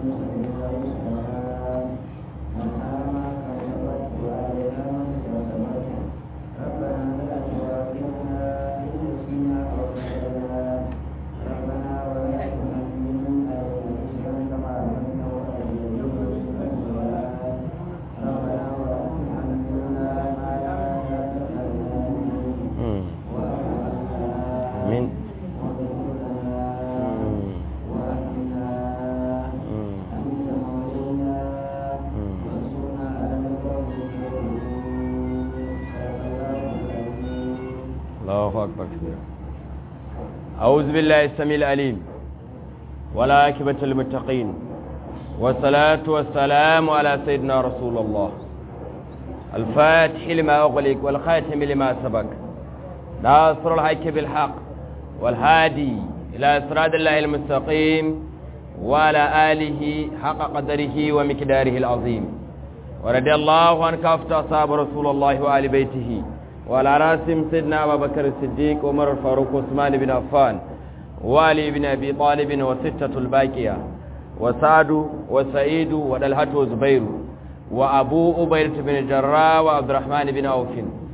الله أكبر كبيرا أعوذ بالله السميع العليم ولا عاقبة للمتقين والصلاة والسلام على سيدنا رسول الله الفاتح لما أغلق والخاتم لما سبق ناصر الحق بالحق والهادي إلى صراط الله المستقيم وعلى آله حق قدره ومقداره العظيم ورضي الله عن كافة أصحاب رسول الله وآل بيته وعلى راسهم سيدنا أبا بكر الصديق عمر الفاروق عثمان بن عفان وعلي بن أبي طالب وستة الباقية وسعد وسعيد ودلهة وزبير وأبو أبيرة بن الجراء وعبد الرحمن بن عوف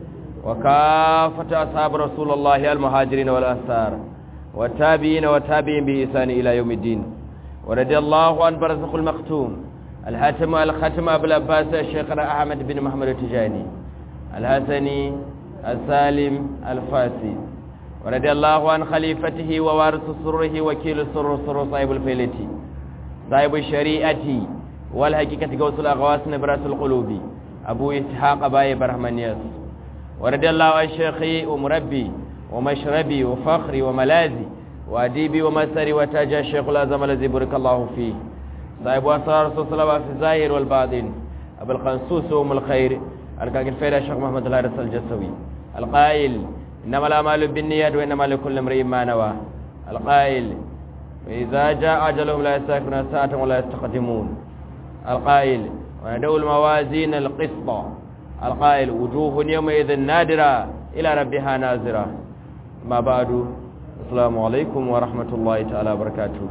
وكافة أصحاب رسول الله المهاجرين والأنصار والتابعين والتابعين بإحسان إلى يوم الدين ورضي الله عن برزق المختوم الحاتم الختم أبو العباس الشيخ أحمد بن محمد التجاني الحسني السالم الفاسي ورضي الله عن خليفته ووارث سره وكيل سر سر صاحب الفيلتي صاحب الشريعة والحقيقة قوس الأغواس نبراس القلوب أبو إسحاق باي برحمانياس ورضي الله عن شيخي ومربي ومشربي وفخري وملاذي وأديبي ومسري وتاج الشيخ الأزم الذي بارك الله فيه صاحب أسرار رسول الله في الظاهر والباطن أبو الخنسوس وأم الخير الكاك الفيلة الشيخ محمد الهارس الجسوي القائل إنما الأعمال بالنيات وإنما لكل امرئ ما نوى القائل وإذا جاء أجلهم لا يستأخرون ساعة ولا يستقدمون القائل وندعو الموازين القسط القائل وجوه يومئذ نادرة إلى ربها نازرة ما بعد السلام عليكم ورحمة الله تعالى وبركاته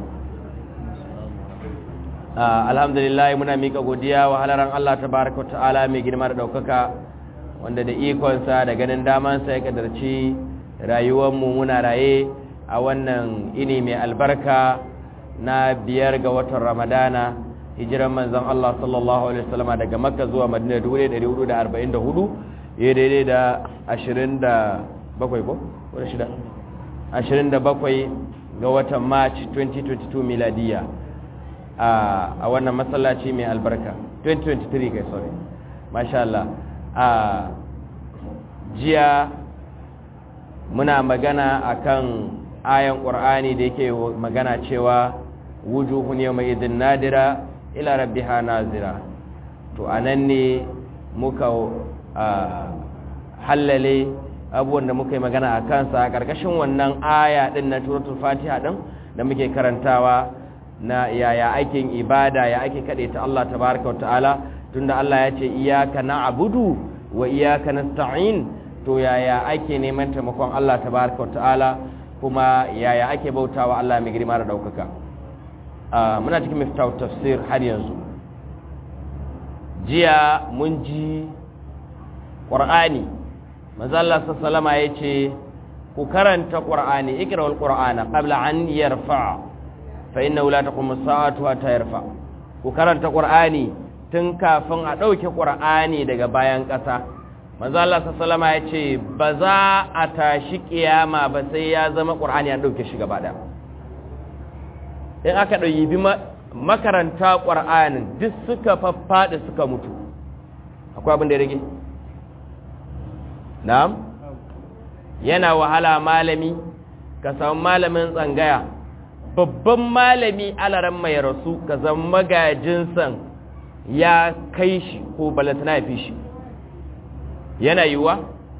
alhamdulillah muna mika godiya wa halaran Allah tabaraka wa ta'ala mai girma da daukaka wanda da ikonsa da ganin damansa ya kadarci rayuwarmu muna raye a wannan ini mai albarka na biyar ga watan ramadana hijiran manzon Allah sallallahu alaihi wasallam daga makka zuwa madina 1444 ya daidai da 27 ko ko shida 27 ga watan march 2022 miladiya a wannan masallaci mai albarka 2023 kai sorry masha Allah a jiya muna magana akan ayan qur'ani da yake magana cewa wujuhun yawma idin nadira ila rabbiha nazira to anan ne muka hallale abubuwan da muka yi magana a kansa a ƙarƙashin wannan aya ɗin na turatul fatiha ɗin da muke karantawa na yaya aikin ibada ya ake kaɗe ta Allah tabaraka wa ta'ala tunda Allah ya ce iyaka na'budu wa iyaka nasta'in to yaya ake neman taimakon Allah tabaraka wa ta'ala kuma yaya ake bautawa Allah mai girma da daukaka muna cikin miftahu tafsir har yanzu jiya mun ji qur'ani manzo Allah sallallahu alaihi yace ku karanta qur'ani ikra'ul qur'ana qabla an yarfa' fa inna la taqumu as-sa'atu hatta yarfa ku karanta qur'ani tun kafin a dauke qur'ani daga bayan ƙasa manzo Allah sallallahu alaihi yace ba za a tashi kiyama ba sai ya zama qur'ani an dauke shi gaba daya in aka dauki bi makaranta qur'anin duk suka faffada suka mutu akwai abin da ya rage na'am yana wahala malami ka samu malamin tsangaya babban malami alaran mai rasu ka zama magajinsan ya kai shi ko balatana ya fi shi yana yiwuwa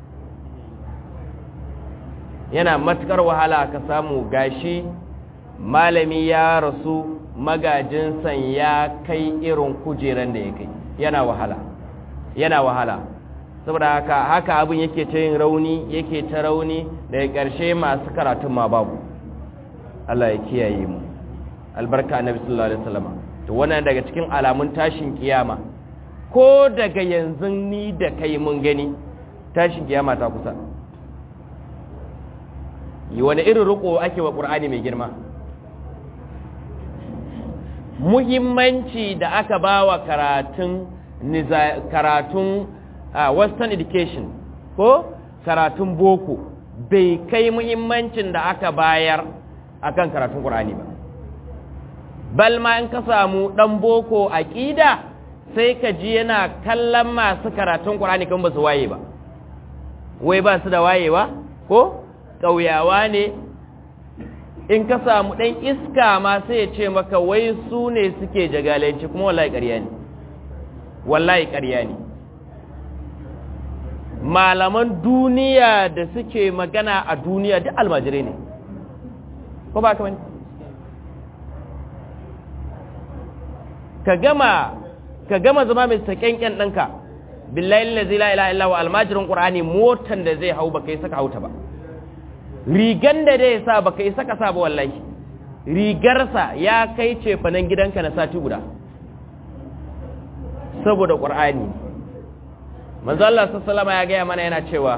yana matukar wahala ka samu gashi malami ya rasu magajinsan ya kai irin kujeran da ya kai yana wahala yana wahala saboda haka haka abin yake ta yin rauni yake ta rauni daga ƙarshe masu karatun ma babu Allah ya kiyaye mu albarka annabi sallallahu alaihi wasallam to wannan daga cikin alamun tashin kiyama ko daga yanzu ni da kai mun gani tashin kiyama ta kusa yi wani irin riko ake wa ƙur'ani mai girma muhimmanci da aka ba wa karatun karatun western education ko karatun boko bai kai muhimmancin da aka bayar akan karatun ƙur'ani ba balma in ka samu ɗan boko aƙida sai ka ji yana kallon masu karatun ƙur'ani kan ba su waye ba wai ba su da wayewa ko ƙauyawa ne in ka samu ɗan iska ma sai ya ce maka wai su ne suke jagalanci kuma wallahi ƙarya ne wallahi ƙarya ne malaman duniya da suke magana a duniya duk almajirai ne ko ba ka wani ka gama ka gama zama mai saƙenƙen ɗanka billahi lazi la ilaha illa wa almajirin qur'ani motan da zai hau baka yi saka hauta ba rigan da zai sa baka yi saka sa ba wallahi rigarsa ya kai ce fanan gidanka na sati guda saboda qur'ani manzo Allah sallallahu ya gaya mana yana cewa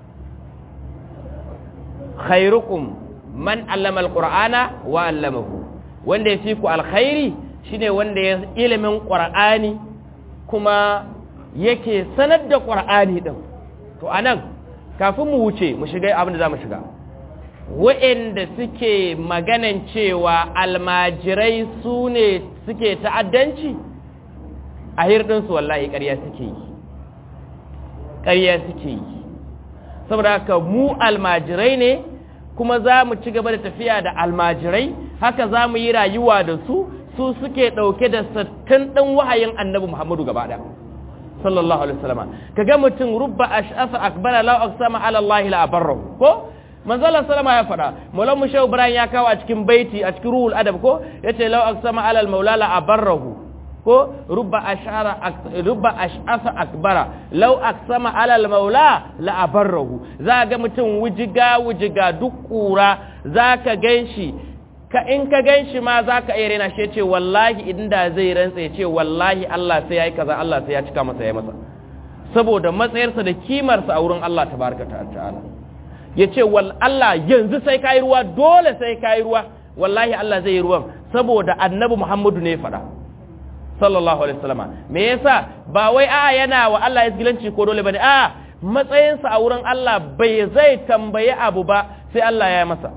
khairukum man allama alqur'ana wa allamahu wanda ya fi ku alkhairi shine wanda ya ilimin qur'ani kuma yake sanar da ƙwar'ani ɗin to a nan kafin mu wuce mu shiga abin da za mu shiga wa'inda suke maganan cewa almajirai su ne suke ta'addanci a hirɗinsu wallahi ƙarya suke yi ƙarya suke yi saboda haka mu almajirai ne kuma za mu ci gaba da tafiya da almajirai haka za mu yi rayuwa da su su suke ɗauke da sattin ɗin wahayin annabi muhammadu gaba ɗaya sallallahu alaihi wasallam kaga mutum rubba ash'asa akbara law aqsama ala Allah la abarrahu ko manzo Allah sallama ya fada maulan mushaw ibrahim ya kawo a cikin baiti a cikin ruhul adab ko yace law aqsama ala al maula la abarrahu ko rubba ash'ara rubba ash'asa akbara law aqsama ala al maula la abarrahu za ga mutum wujiga wujiga duk kura zaka ganshi ka in ka gan shi ma za ka iya rena shi ce wallahi idan da zai rantsa ya ce wallahi Allah sai ya yi kaza Allah sai ya cika masa ya masa saboda matsayarsa da kimarsa a wurin Allah tabaraka ta'ala ya ce wal Allah yanzu sai ka yi ruwa dole sai ka yi ruwa wallahi Allah zai yi ruwan saboda annabi Muhammadu ne faɗa sallallahu alaihi wasallama me yasa ba wai a yana wa Allah isgilanci ko dole bane a matsayinsa a wurin Allah bai zai tambayi abu ba sai Allah ya masa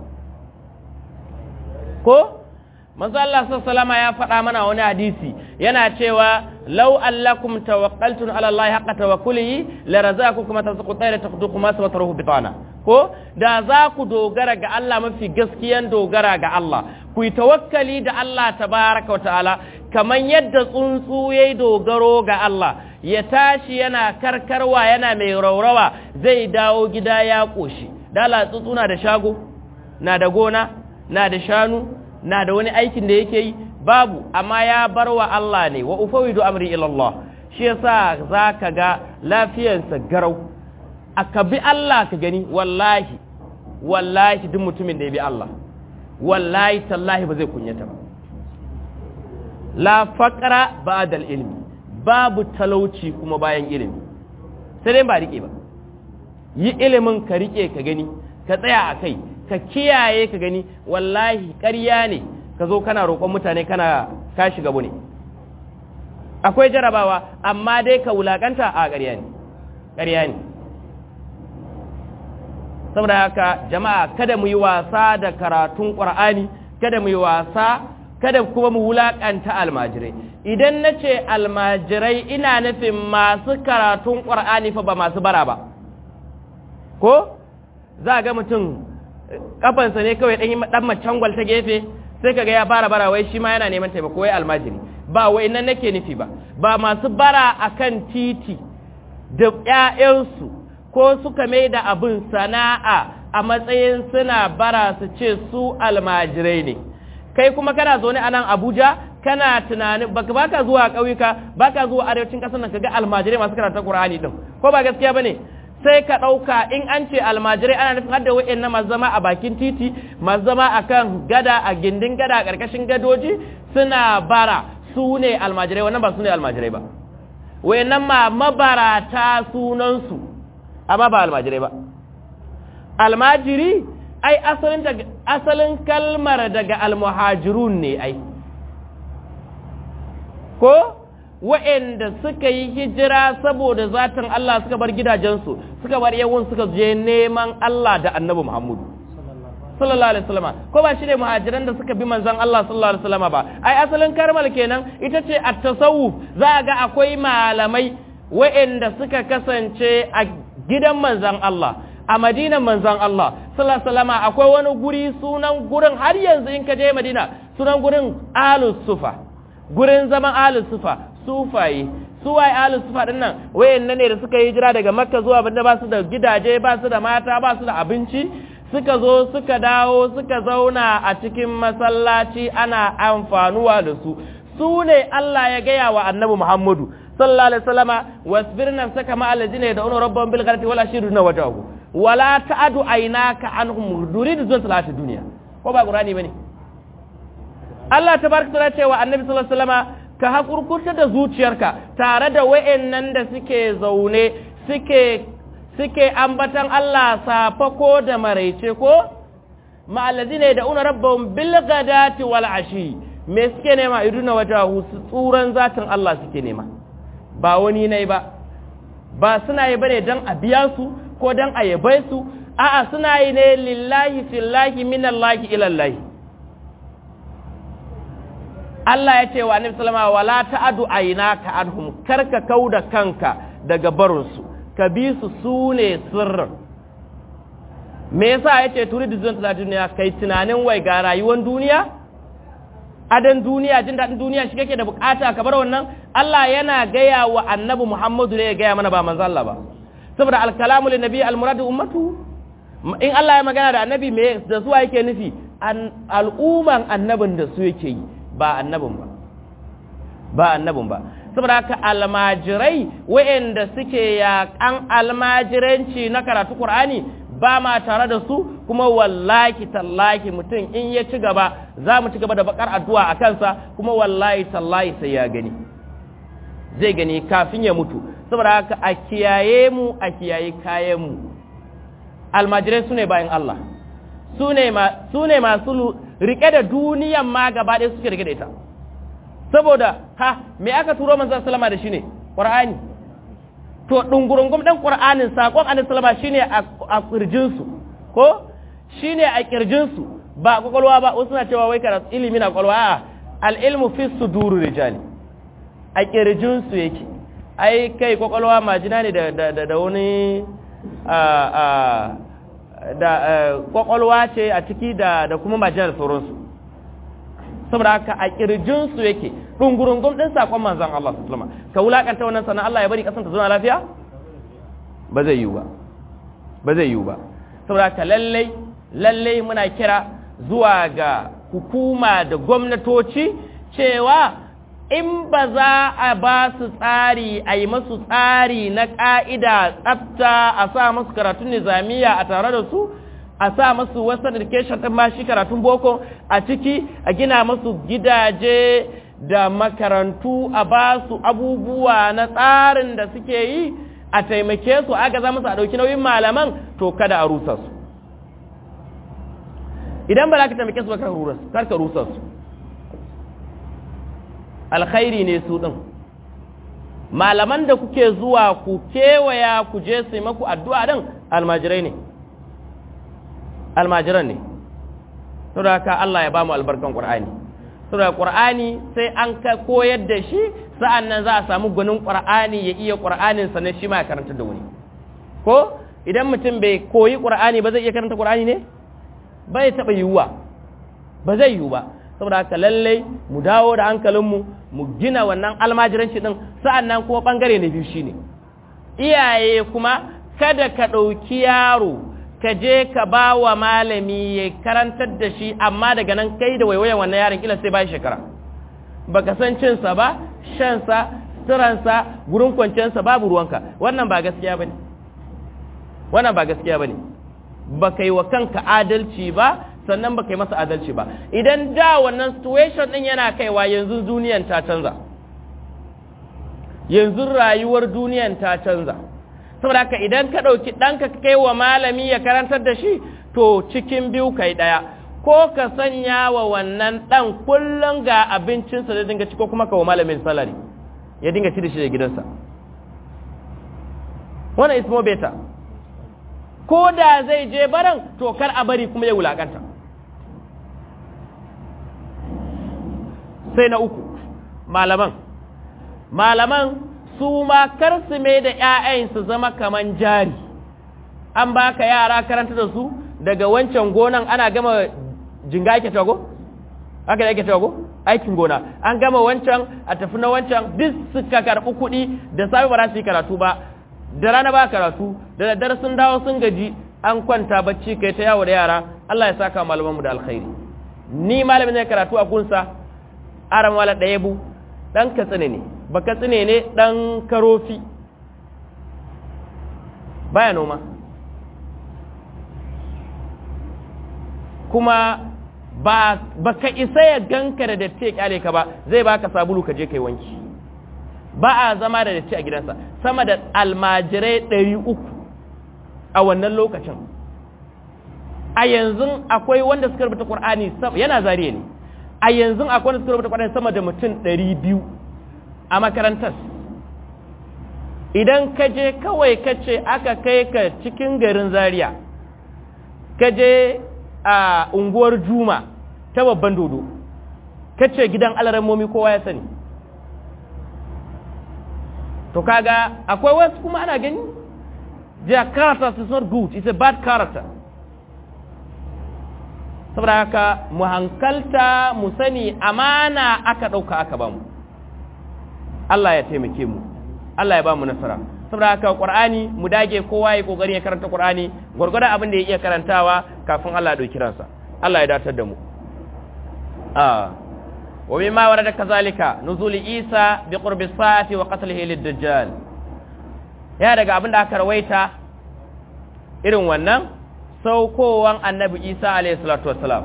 ko manzo Allah sallallahu ya faɗa mana wani hadisi yana cewa law allakum tawakkaltum ala Allah haqqa tawakkulihi la razaqakum kama tasqu tayra taqduku ma sawatruhu bitana ko da za ku dogara ga Allah mafi gaskiyan dogara ga Allah ku yi tawakkali da Allah tabaraka ta'ala kaman yadda tsuntsu yayi dogaro ga Allah ya tashi yana karkarwa yana mai raurawa zai dawo gida ya koshi dala tsuntsu na da shago na da gona na da shanu na da wani aikin da yake yi babu amma ya bar wa Allah ne wa ufawidu amri ila Allah shi yasa zaka ga lafiyarsa garau aka bi Allah ka gani wallahi wallahi duk mutumin da ya bi Allah wallahi tallahi ba zai kunyata ba la faqra ba'da ilmi babu talauci kuma bayan ilimi sai dai ba rike ba yi ilimin ka rike ka gani ka tsaya a kai ka kiyaye ka gani wallahi ƙarya ne ka zo kana roƙon mutane kana ka shiga ne akwai jarabawa amma dai ka wulaƙanta a ƙarya ne ƙarya ne saboda haka jama'a kada mu yi wasa da karatun ƙur'ani kada mu yi wasa kada kuma mu wulaƙanta almajirai idan na ce almajirai ina nufin masu karatun ƙur'ani fa ba masu bara ba ko za ga mutum kafansa ne kawai ɗan ɗan macangwal ta gefe sai kaga ya fara bara wai shi ma yana neman taimako wai almajiri ba wai nan nake nufi ba ba masu bara akan titi da ƴaƴansu ko suka mai da abin sana'a a matsayin suna bara su ce su almajirai ne kai kuma kana zaune a nan Abuja kana tunanin baka baka zuwa ƙauyuka baka zuwa arewacin ƙasar nan kaga almajirai masu karanta Qur'ani din ko ba gaskiya bane sai ka ɗauka in an ce almajirai ana nufin hadda wa'in na masu zama a bakin titi masu zama a kan gada a gindin gada a ƙarƙashin gadoji suna bara su ne almajirai wannan ba su ne almajirai ba wayannan ma mabarata sunansu amma ba almajirai ba almajiri ai asalin daga asalin kalmar daga almuhajirun ne ai ko wa'anda suka yi hijira saboda zatin Allah suka bar gidajensu suka bar yawun suka je neman Allah da annabi Muhammadu sallallahu alaihi wasallam ko ba shi ne muhajiran da suka bi manzon Allah sallallahu alaihi wasallam ba ai asalin karmal kenan ita ce at-tasawuf za a ga akwai malamai wa'anda suka kasance a gidan manzon Allah a madinan manzon Allah sallallahu alaihi wasallam akwai wani guri sunan gurin har yanzu in ka je Madina sunan gurin Alus Sufa gurin zaman Alus Sufa sufaye suwaye Alus Sufa din nan wayannan ne da suka yi hijira daga Makka zuwa Madina ba su da gidaje ba su da mata ba su da abinci suka zo suka dawo suka zauna a cikin masallaci ana amfanuwa da su su ne Allah ya gaya wa annabi Muhammadu sallallahu alaihi wasallama wasbir nafsaka ma alladhina yad'una rabbahum bil ghadati wal ashi yurina wajhahu wala ta'adu aynaka anhum duridu zun salati dunya ko ba qur'ani bane Allah tabaraka ta'ala ce wa annabi sallallahu alaihi wasallama ka hakurkurta da zuciyarka tare da wayennan da suke zaune suke suke ambatan Allah safako da maraice ko ma'alladhina yad'una rabbahum bil ghadati wal ashi me suke nema iduna wajahu tsuran zatin Allah suke nema ba wani nai ba ba suna yi bane dan a biya su ko dan a yabai su a'a suna yi ne lillahi fillahi minallahi ilallahi Allah ya ce wa Annabi sallama wala ta'adu aynaka anhum karka kauda kanka daga barinsu ka bi su sune sirrin me yasa yace turidu zan ta duniya kai tunanin wai ga rayuwar duniya adan duniya jin daɗin duniya shi kake da bukata ka bar wannan Allah yana gaya wa annabi Muhammadu ne ya gaya mana ba manzo Allah ba saboda alkalamu lin nabi almuradu ummatu in Allah ya magana da annabi me da su yake nufi al'umman annabin da su yake yi ba annabin ba ba annabin ba saboda haka almajirai wa'anda suke yaƙan almajiranci na karatu Qur'ani ba ma tare da su kuma wallahi tallahi mutum in ya ci gaba za mu ci gaba da bakar addu'a a kansa kuma wallahi tallahi sai ya gani zai gani kafin ya mutu saboda haka a kiyaye mu a kiyaye kayan mu almajirai su ne bayan Allah su ne masu rike da duniyan ma gaba ɗaya suke rike da ita saboda ha me aka turo manzon salama da shi ne ƙur'ani to ɗungurungum ɗan ƙur'anin saƙon annabi salama shine a ƙirjinsu ko shine a ƙirjinsu ba ƙwaƙwalwa ba wasu na cewa wai karatu ilimi na ƙwaƙwalwa a al'ilmu fi suduru rijali a ƙirjinsu yake ai kai ƙwaƙwalwa majina ne da wani da ƙwaƙwalwa ce a ciki da kuma majina da sauransu saboda haka a ƙirjinsu yake ɗungurungun ɗin saƙon manzan Allah su sulama ka wulaƙanta wannan sannan Allah ya bari ƙasanta zuwa lafiya ba zai yiwu ba ba zai yiwu ba saboda haka lallai lallai muna kira zuwa ga hukuma da gwamnatoci cewa in ba za a ba su tsari a yi masu tsari na ƙa'ida tsafta a sa masu karatun nizamiya a tare da su a sa masu western education ɗin ma shi karatun boko a ciki a gina masu gidaje da makarantu a ba su abubuwa na tsarin da suke yi a taimake su aka za musu a ɗauki nauyin malaman to kada a rusa su idan ba za ka taimake su ba kar ka rusa su alkhairi ne su ɗin malaman da kuke zuwa ku kewaya ku je su maku addu'a ɗin almajirai ne almajiran ne saboda haka Allah ya ba mu albarkan Qur'ani saboda Qur'ani sai an ka koyar da shi sa'an nan za a samu gwanin Qur'ani ya iya Qur'anin sa ne shi ma ya karanta da wani ko idan mutum bai koyi Qur'ani ba zai iya karanta Qur'ani ne bai taba yiwuwa ba zai yiwu ba saboda haka lallai mu dawo da hankalinmu mu gina wannan almajiranci din sa'an nan kuma bangare na biyu shine iyaye kuma kada ka ɗauki yaro ka je ka ba wa malami ya karantar da shi amma daga nan kai da waiwayan wannan yaron kila sai bayan shekara baka san cinsa ba shansa suransa gurin kwanciyarsa babu ruwanka wannan ba gaskiya bane wannan ba gaskiya bane baka yi wa kanka adalci ba sannan baka yi masa adalci ba idan da wannan situation din yana kaiwa yanzu duniyan ta canza yanzu rayuwar duniyan ta canza saboda haka idan ka ɗauki ɗanka ka kai wa malami ya karantar da shi to cikin biyu kai ɗaya ko ka sanya wa wannan ɗan kullum ga abincinsa da dinga ci ko kuma ka wa malamin salari ya dinga ci da shi da gidansa wannan is more better ko da zai je baran to kar a bari kuma ya wulakanta sai na uku malaman malaman su ma kar su mai da 'ya'yan su zama kaman jari an baka yara karanta da su daga wancan gonan ana gama jinga ake tago haka da ake tago aikin gona an gama wancan a tafi na wancan duk suka karɓi kuɗi da safe ba za su yi karatu ba da rana ba karatu da daddare sun dawo sun gaji an kwanta bacci kai ta yawo da yara Allah ya saka malamanmu da alkhairi ni malamin ne karatu a gunsa aran wala ɗaya bu ɗan katsine ne ba katsine ne ɗan karofi baya noma kuma ba ka isa ya ganka da datti ya kyale ka ba zai baka sabulu ka je kai wanki ba a zama da datti a gidansa sama da almajirai ɗari uku a wannan lokacin a yanzu akwai wanda suka rubuta ƙur'ani yana zariya ne a yanzu akwai wanda suka rubuta ƙur'ani sama da mutum ɗari biyu a makarantar idan ka je kawai ka ce aka kai ka cikin garin zariya ka je a unguwar juma ta babban dodo ka ce gidan alarammomi kowa ya sani to kaga akwai wasu kuma ana gani their character is not good it's a bad character saboda haka mu hankalta mu sani amana aka ɗauka aka bamu Allah ya taimake mu Allah ya ba mu nasara saboda haka Qur'ani mu dage kowa ya kokari ya karanta Qur'ani gurgurda abin da ya iya karantawa kafin Allah ya dauki ransa Allah ya datar da mu ah wa mimma warada kazalika nuzul Isa bi qurbi sa'ati wa qatlihi lid-dajjal ya daga abin da aka rawaita irin wannan saukowan annabi Isa alayhi salatu wassalam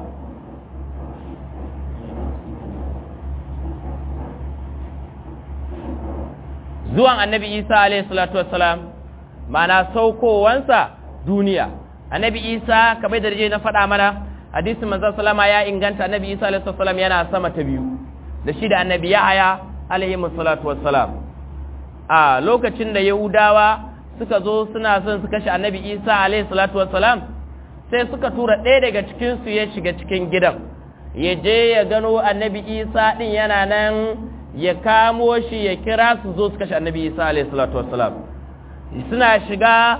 zuwan annabi isa alaihi salatu wassalam ma'ana saukowansa duniya annabi isa kamar da na faɗa mana hadisin manzon salama ya inganta annabi isa alaihi salatu wassalam yana sama ta biyu da shi da annabi yahaya alaihi salatu wassalam a lokacin da yahudawa suka zo suna son su kashe annabi isa alaihi salatu wassalam sai suka tura ɗaya daga cikin su ya shiga cikin gidan ya je ya gano annabi isa din yana nan ya kamo shi ya kira su zo su kashe annabi isa alaihi salatu wassalam suna shiga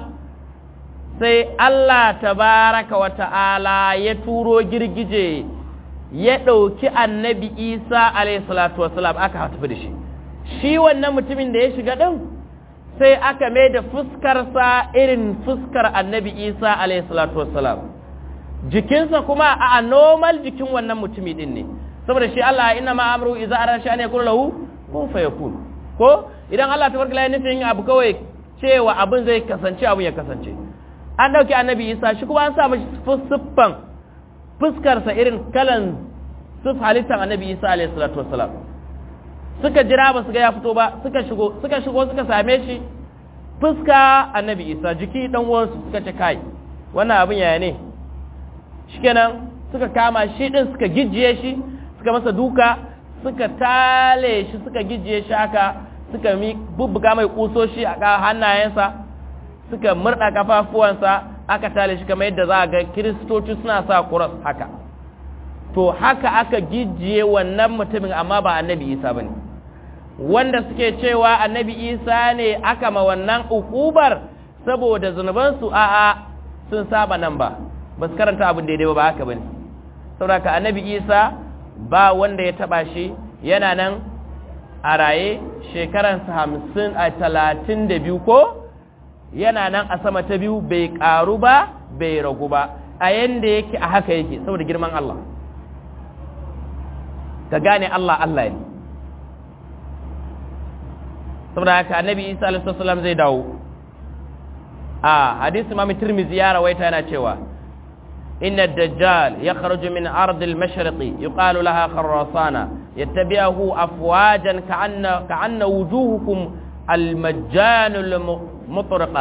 sai Allah tabaraka wa ta'ala ya turo girgije ya ɗauki annabi isa alaihi salatu wassalam aka tafi da shi shi wannan mutumin da ya shiga ɗin sai aka mai da fuskarsa irin fuskar annabi isa alaihi salatu wassalam jikinsa kuma a normal jikin wannan mutumi ɗin ne saboda shi Allah inna ma amru idza arada sha'an yakun lahu kun fayakun ko idan Allah tabaraka ya nufin abu kawai cewa abin zai kasance abin ya kasance an dauki annabi Isa shi kuma an sa mashi siffan fuskar sa irin kalan sif halittar annabi Isa alaihi salatu wassalam suka jira ba su ga ya fito ba suka shigo suka shigo suka same shi fuska annabi Isa jiki dan uwansu suka ce kai wannan abin yaya ne shikenan suka kama shi din suka gijjiye shi suka masa duka suka tale shi suka gijiye shi haka suka mi bubbuga mai kusoshi a hannayensa suka murda kafafuwansa aka tale shi kamar yadda za a ga kiristoci suna sa kuras haka to haka aka gijiye wannan mutumin amma ba annabi isa bane wanda suke cewa annabi isa ne aka ma wannan ukubar saboda zunubansu a'a sun saba nan ba ba su karanta abin daidai ba ba haka bane saboda ka annabi isa ba wanda ya taba shi yana nan a raye shekaransa hamsin a talatin da biyu ko yana nan a sama ta biyu bai karu ba bai ragu ba a yanda yake a haka yake saboda girman Allah ka gane Allah Allah ne saboda haka annabi isa alaihi zai dawo a hadisi mami tirmizi ya rawaita yana cewa إن الدجال يخرج من أرض المشرق يقال لها خراسانة يتبعه أفواجا كأن, كأن وجوهكم المجان المطرقة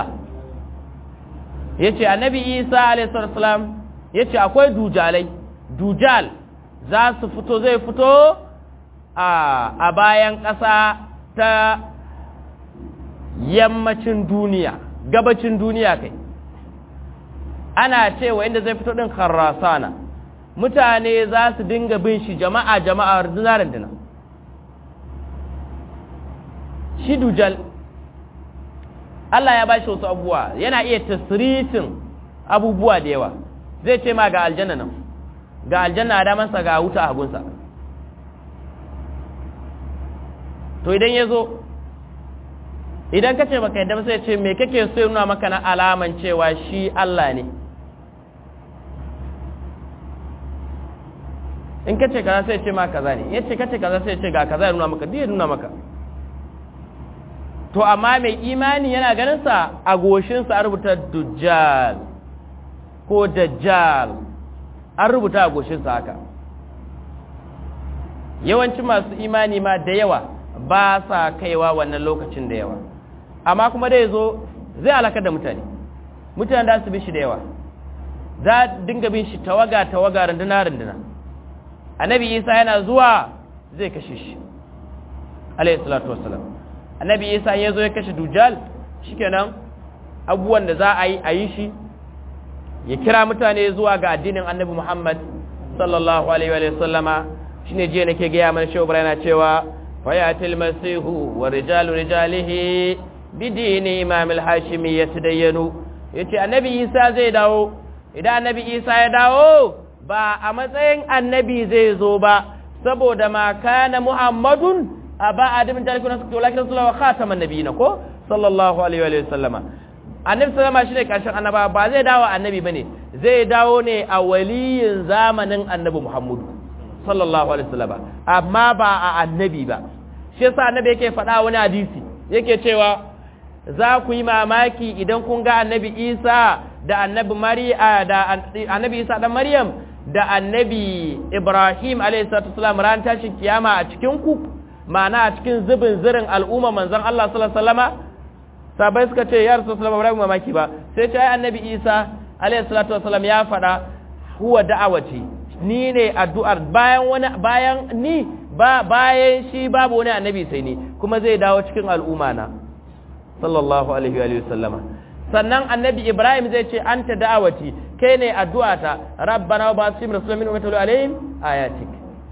yace annabi isa alaihissalam yace akwai dujalai dujal za su fito zai fito a bayan ƙasa ta yammacin duniya gabacin duniya kai ana cewa inda zai fito ɗin kharrasana mutane za su dinga bin shi jama'a jama'a rundunar dina shi dujal Allah ya bashi wasu abubuwa yana iya tasiritin abubuwa da yawa zai ce ma ga aljanna nan ga aljanna a damansa ga wuta a hagunsa to idan ya zo idan ka ce baka yadda sai ce me kake so nuna maka na alaman cewa shi Allah ne in ka ce kaza sai ce ma kaza ne ya ce ka ce kaza sai ce ga kaza ya nuna maka duk ya nuna maka to amma mai imani yana ganin sa a goshinsa a rubuta dujjal ko dajjal an rubuta a goshinsa haka yawancin masu imani ma da yawa ba sa kaiwa wannan lokacin da yawa amma kuma dai zo zai alakar da mutane mutane da su bi shi da yawa za dinga bin shi tawaga tawaga runduna runduna annabi isa yana zuwa zai kashe shi alayhi salatu wassalam annabi isa ya zo ya kashe dujal shikenan abubuwan da za a yi a yi shi ya kira mutane zuwa ga addinin annabi muhammad sallallahu alaihi wa sallama shine jiya nake gaya mana shehu ibrahim cewa fayatil masihu wa rijalu rijalihi bidini imam al-hashimi yatadayyanu yace annabi isa zai dawo idan annabi isa ya dawo ba a matsayin annabi zai zo ba saboda ma kana muhammadun aba adamin talikun nasu walakin sallallahu khataman nabiyina ko sallallahu alaihi wa sallama annabi sallama shine karshen annaba ba zai dawo annabi bane zai dawo ne a waliyin zamanin annabi muhammadu sallallahu alaihi wasallam amma ba a annabi ba shi yasa annabi yake faɗa wani hadisi yake cewa za ku yi mamaki idan kun ga annabi Isa da annabi Mariya da annabi Isa dan Maryam da annabi Ibrahim alaihi salatu wasallam ran tashin kiyama a cikin ku ma'ana a cikin zubin zirin al'umma manzon Allah sallallahu alaihi wasallama sabai suka ce ya rasulullah ba mamaki ba sai ce ai annabi Isa alaihi salatu wasallam ya faɗa huwa da'awati ni ne addu'ar bayan wani bayan ni ba bayan shi babu wani annabi sai ni kuma zai dawo cikin al'umma na sallallahu alaihi wa sallama sannan annabi ibrahim zai ce anta da'awati kai ne addu'ata rabbana wa basim rasulun min ummati alaihim ayatik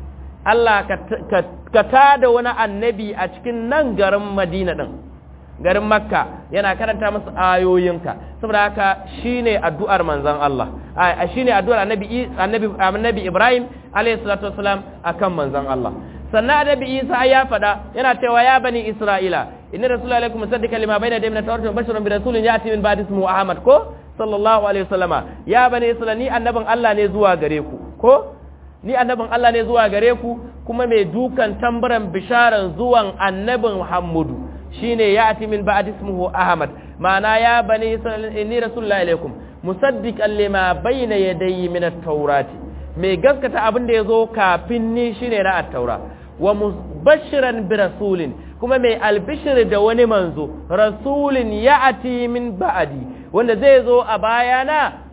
Allah ka tada wani annabi a cikin nan garin Madina din garin Makka yana karanta musu ayoyinka saboda haka shine addu'ar manzon Allah a shine addu'ar annabi annabi annabi Ibrahim alayhi salatu wasalam akan manzon Allah sannan annabi Isa ya faɗa yana cewa ya bani Isra'ila inna rasulullahi alaikum musaddiqan lima bayna yadayhi min at-tawrati wa bashiran bi rasulin ya'ti min ba'di ismihi Ahmad ko sallallahu alaihi wasallama ya bani Isra'ila ni annabin Allah ne zuwa gare ku ko ni annabin Allah ne zuwa gare ku kuma mai dukan tambaran bisharan zuwan annabin Muhammadu shine ya'ti min ba'di ismihi Ahmad ma'ana ya bani Isra'ila inni rasulullahi alaikum musaddiqan lima bayna yadayhi min at-taurati mai gaskata abin da yazo kafin ni shine na at-taura wa mubashiran bi rasulin kuma mai albishir da wani manzo rasulin ya'ti min ba'di wanda zai zo a bayana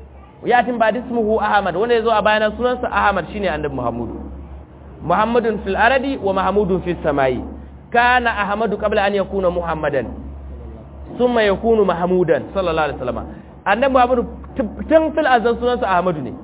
yatin ba ismuhu ahmad wanda yazo a bayana sunansa ahmad shine annabi muhammadu muhammadun fil aradi wa mahmudun fis samai kana ahmadu qabla an yakuna muhammadan thumma yakunu mahmudan sallallahu alaihi wasallam annabi muhammadu tun fil azan sunansa ahmadu ne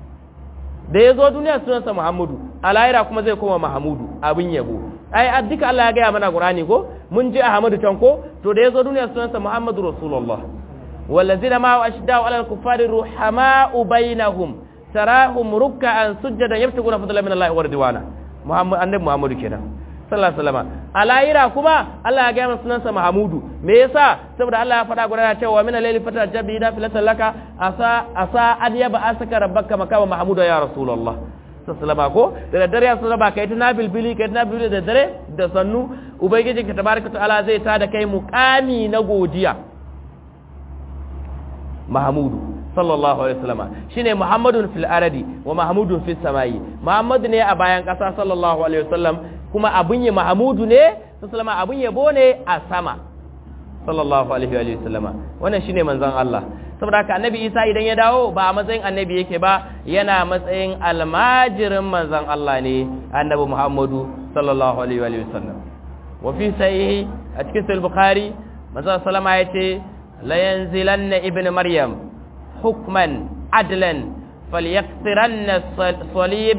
da yazo duniya sunansa muhammadu a lahira kuma zai koma mahmudu abin yabo ai duka Allah ya gaya mana qur'ani ko mun ji ahmadu can ko to da yazo duniya sunansa muhammadu rasulullah والذين معه أشداء على الكفار رحماء بينهم تراهم ركعا سجدا يبتغون فضلا من الله ورضوانا محمد النبي محمد كده sallallahu alaihi wasallam alayira kuma Allah ya ga masa sunansa Mahmudu me yasa saboda Allah ya faɗa gurana cewa min al-layli fata jabi da filatan laka asa asa an yaba asaka rabbaka makama Mahmudu ya rasulullah sallallahu ko da daddare ya sallama kai ta nabil bili kai ta nabil da dare da sannu ubangiji ka tabaraka ta'ala zai ta da kai muqami na godiya Mahamudu sallallahu alaihi wasallama shine muhammadun fil aradi wa mahmudun fis samai muhammadu ne a bayan kasa sallallahu alaihi wasallam kuma abun ya mahmudu ne sallama abun yabo ne a sama sallallahu alaihi wa sallama wannan shine manzon Allah saboda haka annabi Isa idan ya dawo ba a matsayin annabi yake ba yana matsayin almajirin manzon Allah ne annabi Muhammadu sallallahu alaihi wa sallam wa fi sahihi a cikin sahih bukhari manzon sallama yace la yanzilanna ibnu maryam hukman adlan falyaqtiranna salib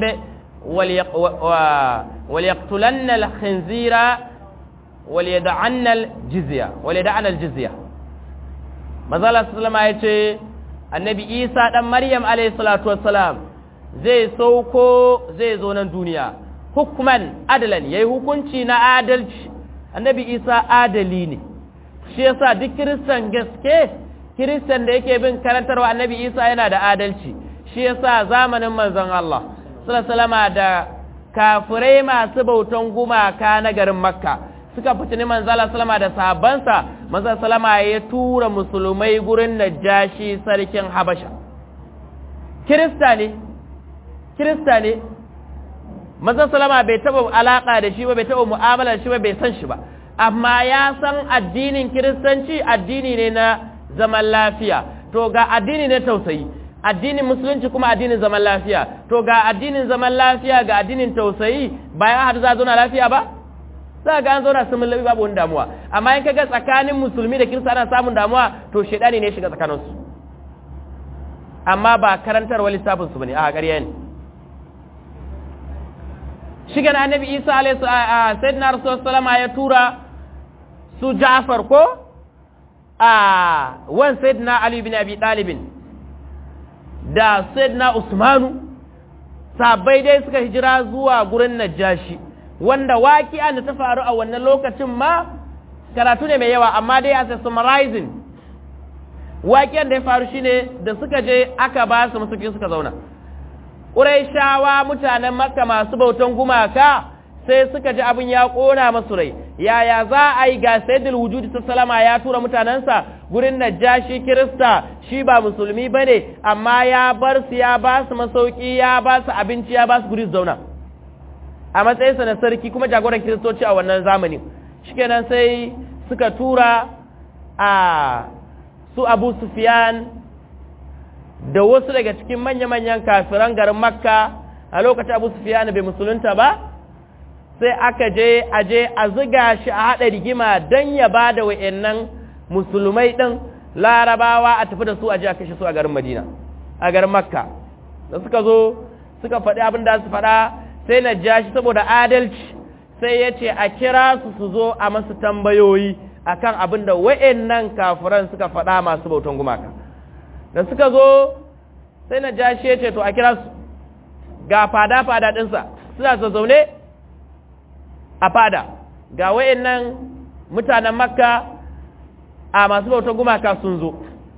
وليقتلن الخنزير وليدعن الجزية وليدعن الجزية mazala sallama ya ce annabi isa ɗan maryam salatu wassalam zai sauko zai zo nan duniya hukman adalan ya yi hukunci na adalci annabi isa adali ne shi yasa duk kiristan gaske kiristan da yake bin karantarwa annabi isa yana da adalci shi yasa zamanin manzon Allah sallama da kafirai masu bautan gumaka na garin makka suka fitini manzala salama da sahabbansa manzala salama ya tura musulmai gurin najashi sarkin habasha kirista ne kirista ne manzala salama bai taba alaka da shi ba bai taba mu'amala da shi ba bai san shi ba amma ya san addinin kiristanci addini ne na zaman lafiya to ga addini ne tausayi addinin musulunci kuma addinin zaman lafiya to ga addinin zaman lafiya ga addinin tausayi bayan hadu za zauna lafiya ba za ga an zauna sun labi babu wani damuwa amma in kaga tsakanin musulmi da kirista ana samun damuwa to shedani ne shiga tsakaninsu amma ba karantarwa lissafin su bane a ƙarya ne shigan annabi isa alaihi sayyidina rasulullah sallama ya tura su ja'far ko a wan sayyidina ali bin abi talibin da sayyidina usmanu sabai dai suka hijira zuwa gurin najashi wanda waƙi'a da ta faru a wannan lokacin ma karatu ne mai yawa amma dai as a summarizing waƙiyan da ya faru shine da suka je aka ba su masukin suka zauna ƙuraishawa mutanen makka masu bautan gumaka sai suka ji abin ya ƙona masu rai yaya za a yi ga sayyidul wujudi salama ya tura mutanensa gurin najashi kirista shi ba musulmi bane amma ya bar su ya ba su masauki ya ba su abinci ya ba su guri zauna a matsayinsa na sarki kuma jagoran kiristoci a wannan zamanin shikenan sai suka tura a su abu sufiyan da wasu daga cikin manya-manyan kafiran garin makka a lokacin abu sufiyan bai musulunta ba sai aka je a je a ziga shi a haɗa rigima don ya ba da wa'annan musulmai ɗin larabawa a tafi da su a je a kashe su a garin madina a garin makka da suka zo suka faɗi abin da su faɗa sai na ja shi saboda adalci sai ya ce a kira su su zo a masu tambayoyi akan abin da wa'annan kafiran suka faɗa masu bautan gumaka da suka zo sai na ja shi ya ce to a kira su ga fada-fada ɗinsa suna zazzaune a fada ga wa'annan mutanen makka a masu bautan gumaka sun zo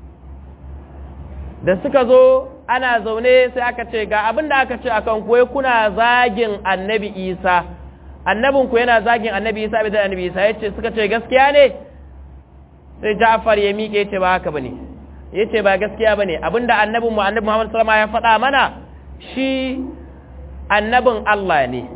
da suka zo ana zaune sai aka ce ga abin da aka ce a kan kuwa kuna zagin annabi isa annabinku yana zagin annabi isa bai annabi isa ya ce suka ce gaskiya ne sai ja'far ya miƙe ya ce ba haka ba ne ya ce ba gaskiya ba ne abinda annabinmu annabi muhammad salama ya faɗa mana shi annabin allah ne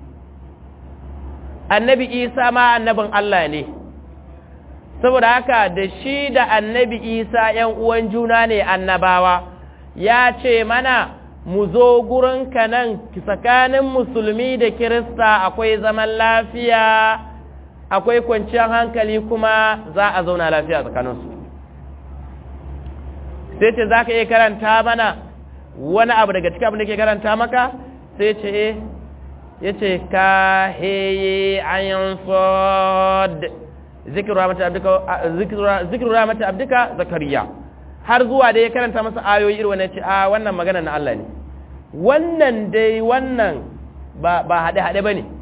annabi isa ma annabin allah ne saboda haka da shi da annabi isa ‘yan uwan juna ne annabawa ya ce mana mu zo gurinka nan tsakanin musulmi da kirista akwai zaman lafiya akwai kwanciyar hankali kuma za a zauna lafiya tsakaninsu sai ce za ka iya karanta mana wani abu daga cikin abin da ke karanta maka sai ce ya ce ka heye ayin sod zikiru ramata abdika zakariya har zuwa da ya karanta masa ayoyi irin wannan ce a wannan magana na Allah ne wannan dai wannan ba haɗe-haɗe ba ne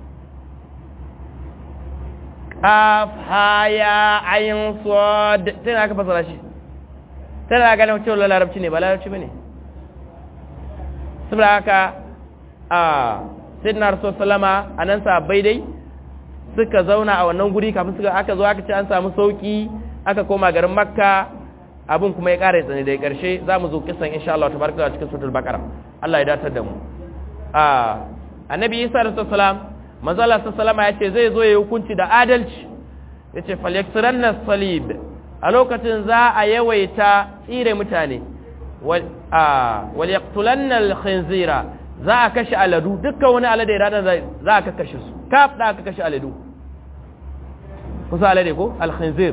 ƙaf haya ayin sod tana aka fasara shi tana ganin cewa larabci ne ba larabci ba ne saboda haka a sidna rasu salama a nan sabai dai suka zauna a wannan guri kafin suka aka zo aka ce an samu sauki aka koma garin makka abin kuma ya ƙara tsani da ƙarshe za mu zo kisan insha Allah tabaraka cikin suratul baqara Allah ya datar da mu a annabi Isa alaihi salam manzo Allah sallallahu ya ce zai zo ya hukunci da adalci yace falyaksiranna salib a lokacin za a yawaita tsire mutane wal wal yaqtulanna al khinzira za a kashe aladu dukkan wani alade ranar za a kashe su kaf da aka kashe aladu kusa alade ko al khinzir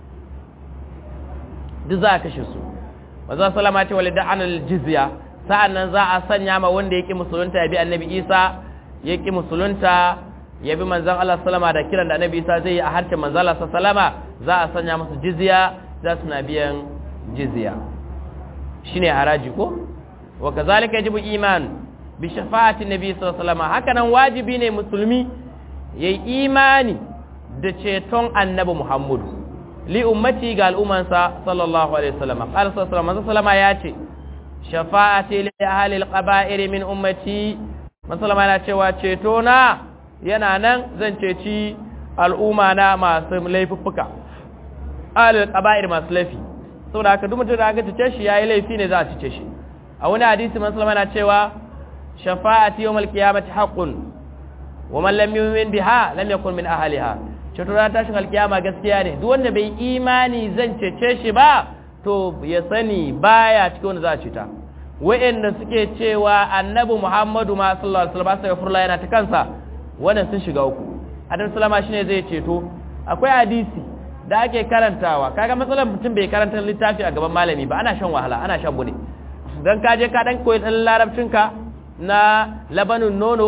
duk za a kashe su manzo sallama ce walida anal jizya sa'annan za a sanya ma wanda yake musulunta ya bi annabi Isa yake musulunta ya bi manzon Allah sallama da kiran da annabi Isa zai yi a harshen manzon Allah sallama za a sanya musu jizya za su na biyan jizya shine haraji ko wa kazalika yajibu iman bi shafa'ati nabi sallallahu alaihi wasallam haka nan wajibi ne musulmi yayi imani da ceton annabi Muhammadu li ummati ga al'ummansa sallallahu alaihi wasallam qala sallallahu alaihi wasallam ya ce shafa'ati li ahli al-qaba'ir min ummati masallama yana cewa ceto na yana nan zan ceci al'umma na masu laifuffuka ahli al-qaba'ir masu laifi saboda haka duk mutum da aka cece shi yayi laifi ne za a cece shi a wani hadisi masallama yana cewa shafa'ati yawm al-qiyamati haqqun wa man lam yu'min biha lam yakun min ahliha ceto ranar tashin alkiyama gaskiya ne duk wanda bai imani zan cece shi ba to ya sani baya cikin wanda za a ceta wa'anda suke cewa annabi muhammadu ma sallallahu alaihi wasallam sai furla yana ta kansa wannan sun shiga uku annabi sallama shine zai ceto akwai hadisi da ake karantawa kaga matsalar mutum bai karanta littafi a gaban malami ba ana shan wahala ana shan bune dan ka je ka dan koyi dan larabcinka na labanin nono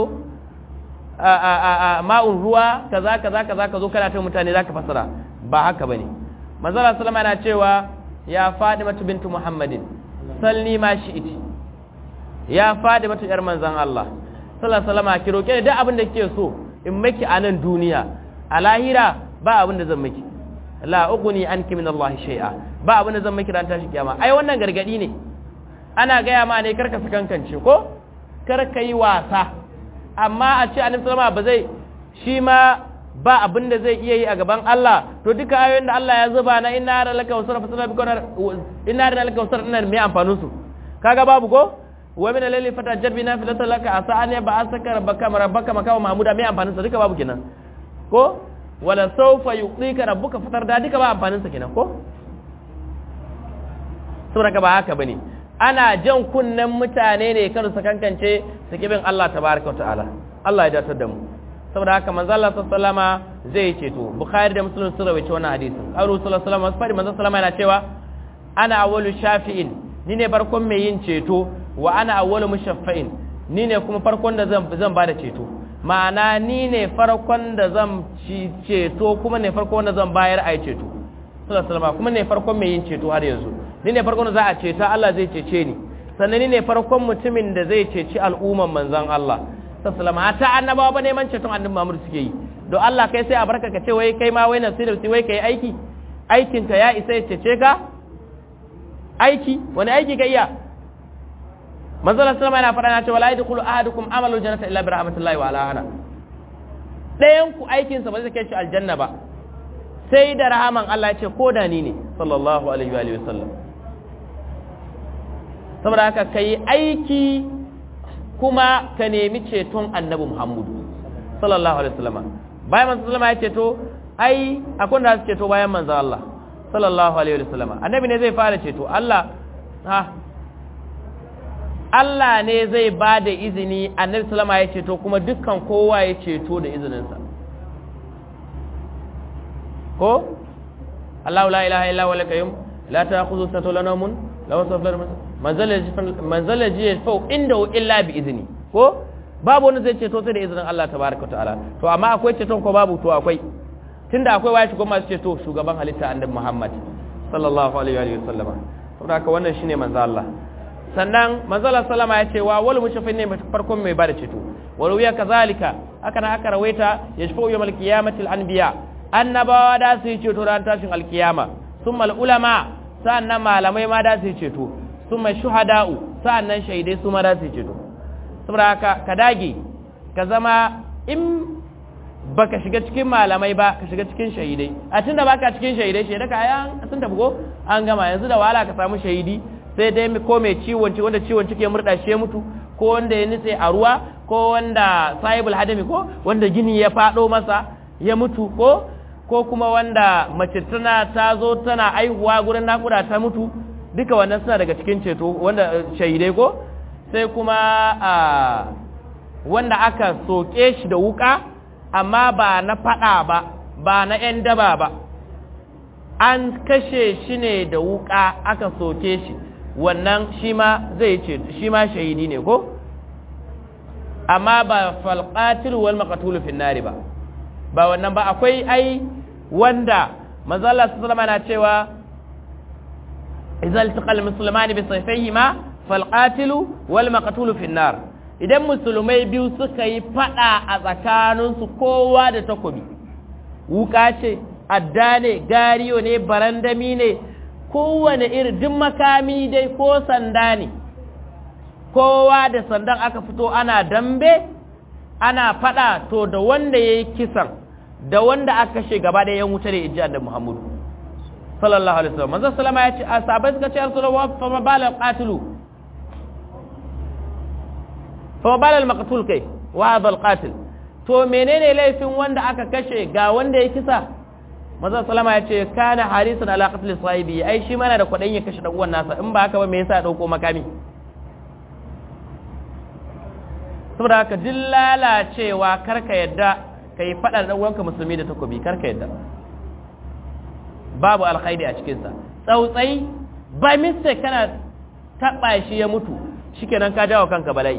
ma'un ruwa kaza kaza kaza ka zo kana ta mutane zaka fasara ba haka bane manzala sallama yana cewa ya fadimatu bintu muhammadin salni ma shi'iti ya fadimatu yar manzan Allah sallallahu alaihi wasallam ki roke ni duk abin da kike so in miki a nan duniya a lahira ba abin da zan miki la ughni anki min Allah shay'a ba abin da zan miki ran tashi kiyama ai wannan gargadi ne ana gaya ma ne karka sakankance ko karka yi wasa amma a ce annabi sallama ba zai shi ma ba abin da zai iya yi a gaban Allah to duka ayoyin da Allah ya zuba na inna ra laka wasara fa sallabi kana inna ra laka wasara ina me amfanin su kaga babu ko wa min al-layli fatajjab bina fi laka asa an ba asaka rabbaka rabbaka makawa mahmuda me amfanin sa duka babu kenan ko wala sawfa yuqika rabbuka fatar da duka ba amfanin sa kenan ko saboda ba haka bane ana jan kunnen mutane ne kan su kankance su kibin Allah tabaraka wa ta'ala Allah ya datar da mu saboda haka manzo Allah sallama zai ceto bukhari da muslim sun rawaito wannan hadisin auru sallallahu alaihi wasallam fadi manzo sallama yana cewa ana awwalu shafi'in ni ne farkon mai yin ceto wa ana awwalu mushaffa'in ni ne kuma farkon da zan zan bada ceto ma'ana ni ne farkon da zan ci ceto kuma ne farkon da zan bayar ai ceto sallallahu alaihi wasallam kuma ne farkon mai yin ceto har yanzu ni ne farkon da za a ceta Allah zai cece ni sannan ni ne farkon mutumin da zai ceci al'umman manzon Allah sallama ta annabawa ba neman ceton annabi Muhammad suke yi don Allah kai sai a barka ka ce wai kai ma wai nasirul wai kai aiki aikin ka ya isa ya cece ka aiki wani aiki ka iya manzo sallama yana faɗa na ce wala yadkhulu ahadukum amalu jannata illa bi rahmatillahi wa ala ana ɗayan ku aikin sa ba zai kai shi aljanna ba sai da rahaman Allah ya ce ko da ni ne sallallahu alaihi wa alihi wasallam saboda haka kai aiki kuma ka nemi ceton annabi Muhammadu sallallahu alaihi wasallam bayan manzo sallama ya ceto ai akwai da su ceto bayan manzo Allah sallallahu alaihi wasallam annabi ne zai fara ceto Allah ha Allah ne zai ba da izini annabi sallama ya ceto kuma dukkan kowa ya ceto da izininsa ko Allah la ilaha illa huwa al-qayyum la ta'khudhu sanatun wa la nawmun lahu manzala jiya fau inda illa bi izini ko babu wani zai ceto sai da izinin Allah tabaraka ta'ala to amma akwai ceton ko babu to akwai tunda akwai waye shugaban masu ceto shugaban halitta annabi Muhammad sallallahu alaihi wa sallam saboda haka wannan shine manzo Allah sannan manzo Allah sallama ya ce wa wal mushafin ne farkon mai bada ceto walau ya kazalika aka na aka rawaita yashfa'u yawmal qiyamati al-anbiya annabawa da su yi ceto ran tashin alkiyama summa ulama sa'annan malamai ma da su yi ceto summa shuhada'u sa'annan shaidai su ma da su yi ceto saboda haka ka dage ka zama in baka shiga cikin malamai ba ka shiga cikin shahidai a tun da baka cikin shahidai shaidai ka ayan sun tafi ko an gama yanzu da wahala ka samu shahidi sai dai ko mai ciwon wanda ciwon ciki ya murda shi ya mutu ko wanda ya nitse a ruwa ko wanda sahibul hadami ko wanda gini ya fado masa ya mutu ko ko kuma wanda mace tana ta zo tana aihuwa gurin nakuda ta mutu duka wannan suna daga cikin ceto wanda shahidai ko sai kuma a wanda aka soke shi da wuka amma ba na fada ba ba na 'yan daba ba an kashe shi ne da wuka aka soke shi wannan shi ma zai ce shi ma shahidi ne ko amma ba falqatil wal maqtul fi nari ba ba wannan ba akwai ai wanda manzo Allah sallallahu alaihi na cewa idza iltaqal muslimani bi sayfayhima falqatil wal maqtul fi nar idan musulmai biyu suka yi fada a tsakaninsu kowa da takobi wuka ce adda ne gariyo ne barandami ne kowane irin duk makami dai ko sanda ne kowa da sandan aka fito ana dambe ana fada to da wanda ya yi kisan da wanda aka kashe gaba da yan wuta da ijiyar da muhammadu sallallahu alaihi wasallam manzo sallama ya ce asabai suka ce rasulullah fa mabalal qatilu fa mabalal maqtul kai wa hadha al qatil to menene laifin wanda aka kashe ga wanda ya kisa maza salama ya ce kana harisun ala qatl sahibi ai shi mana da kwadin ya kashe dan uwan nasa in ba haka ba me yasa dauko makami saboda haka duk lalacewa karka yadda kai fada da uwanka musulmi da takobi karka yadda babu alkhairi a cikin sa tsautsai ba mista kana taba shi ya mutu shikenan ka jawo kanka bala'i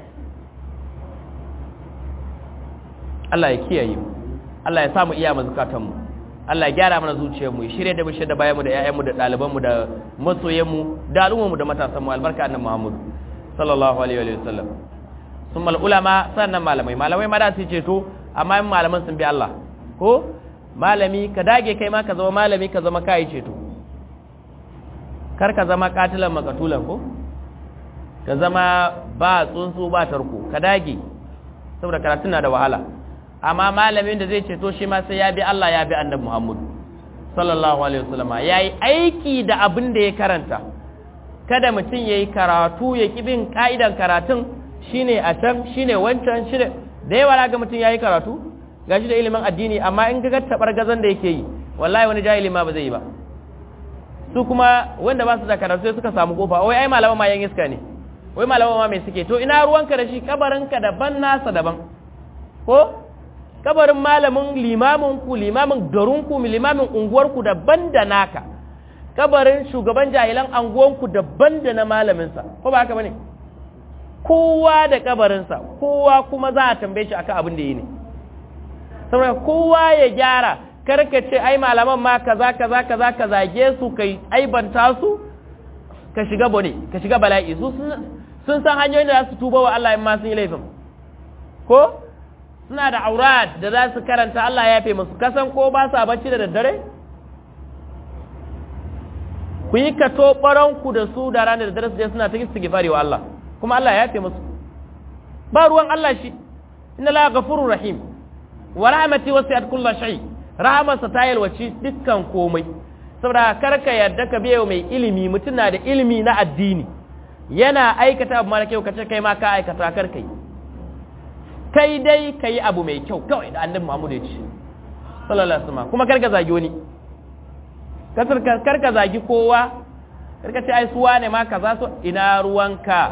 Allah ya kiyaye mu Allah ya samu iya mazukatan mu Allah ya gyara mana zuciyarmu ya shirye da mu da bayanmu da ƴaƴanmu da ɗalibanmu da masoyanmu da al'ummarmu da matasanmu albarka annabi Muhammad sallallahu alaihi wa sallam summal ulama sannan malamai malamai ma da su ceto amma in malaman sun bi Allah ko malami ka dage kai ma ka zama malami ka zama kai ceto kar ka zama katilan makatulan ko ka zama ba tsuntsu ba tarko ka dage saboda karatun na da wahala amma malamin da zai ceto shi ma sai ya bi Allah ya bi annabi Muhammad sallallahu alaihi wasallama yayi aiki da abin da ya karanta kada mutum yayi karatu ya ki bin ka'idan karatun shine a can shine wancan shine da yawa ga mutum yayi karatu gashi da ilimin addini amma in ga tabar gazan da yake yi wallahi wani jahili ma ba zai yi ba su kuma wanda ba su da karatu sai suka samu kofa wai ai malama ma yan iska ne wai malama ma mai suke to ina ruwanka da shi kabarinka daban nasa daban ko kabarin malamin limamin ku limamin garin ku limamin unguwar ku daban da naka kabarin shugaban jahilan anguwan ku daban da na malamin sa ko ba haka bane kowa da kabarin sa kowa kuma za a tambaye shi akan abin da yi ne saboda kowa ya gyara karka ce ai malaman ma kaza kaza kaza ka zage su kai aibanta su ka shiga bone ka shiga bala'i su sun san hanyoyin da za su tuba wa Allah in ma sun yi laifin ko suna da aurat da za su karanta Allah ya fi musu kasan ko ba sa bacci da daddare ku yi kato ku da su da ranar da daddare su je suna ta istighfari wa Allah kuma Allah ya fi musu ba ruwan Allah shi inna la ghafurur rahim wa rahmati wasi'at kulli shay rahamarsa ta yalwaci dukkan komai saboda karka yarda ka biya mai ilimi mutum na da ilimi na addini yana aikata abu mara kyau kace kai ma ka aikata karka yi kai dai ka yi abu mai kyau kawai da annabi Muhammad ya ce sallallahu alaihi wasallam kuma karka zagi wani karka zagi kowa karka ce ai suwa ne ma kaza so ina ruwanka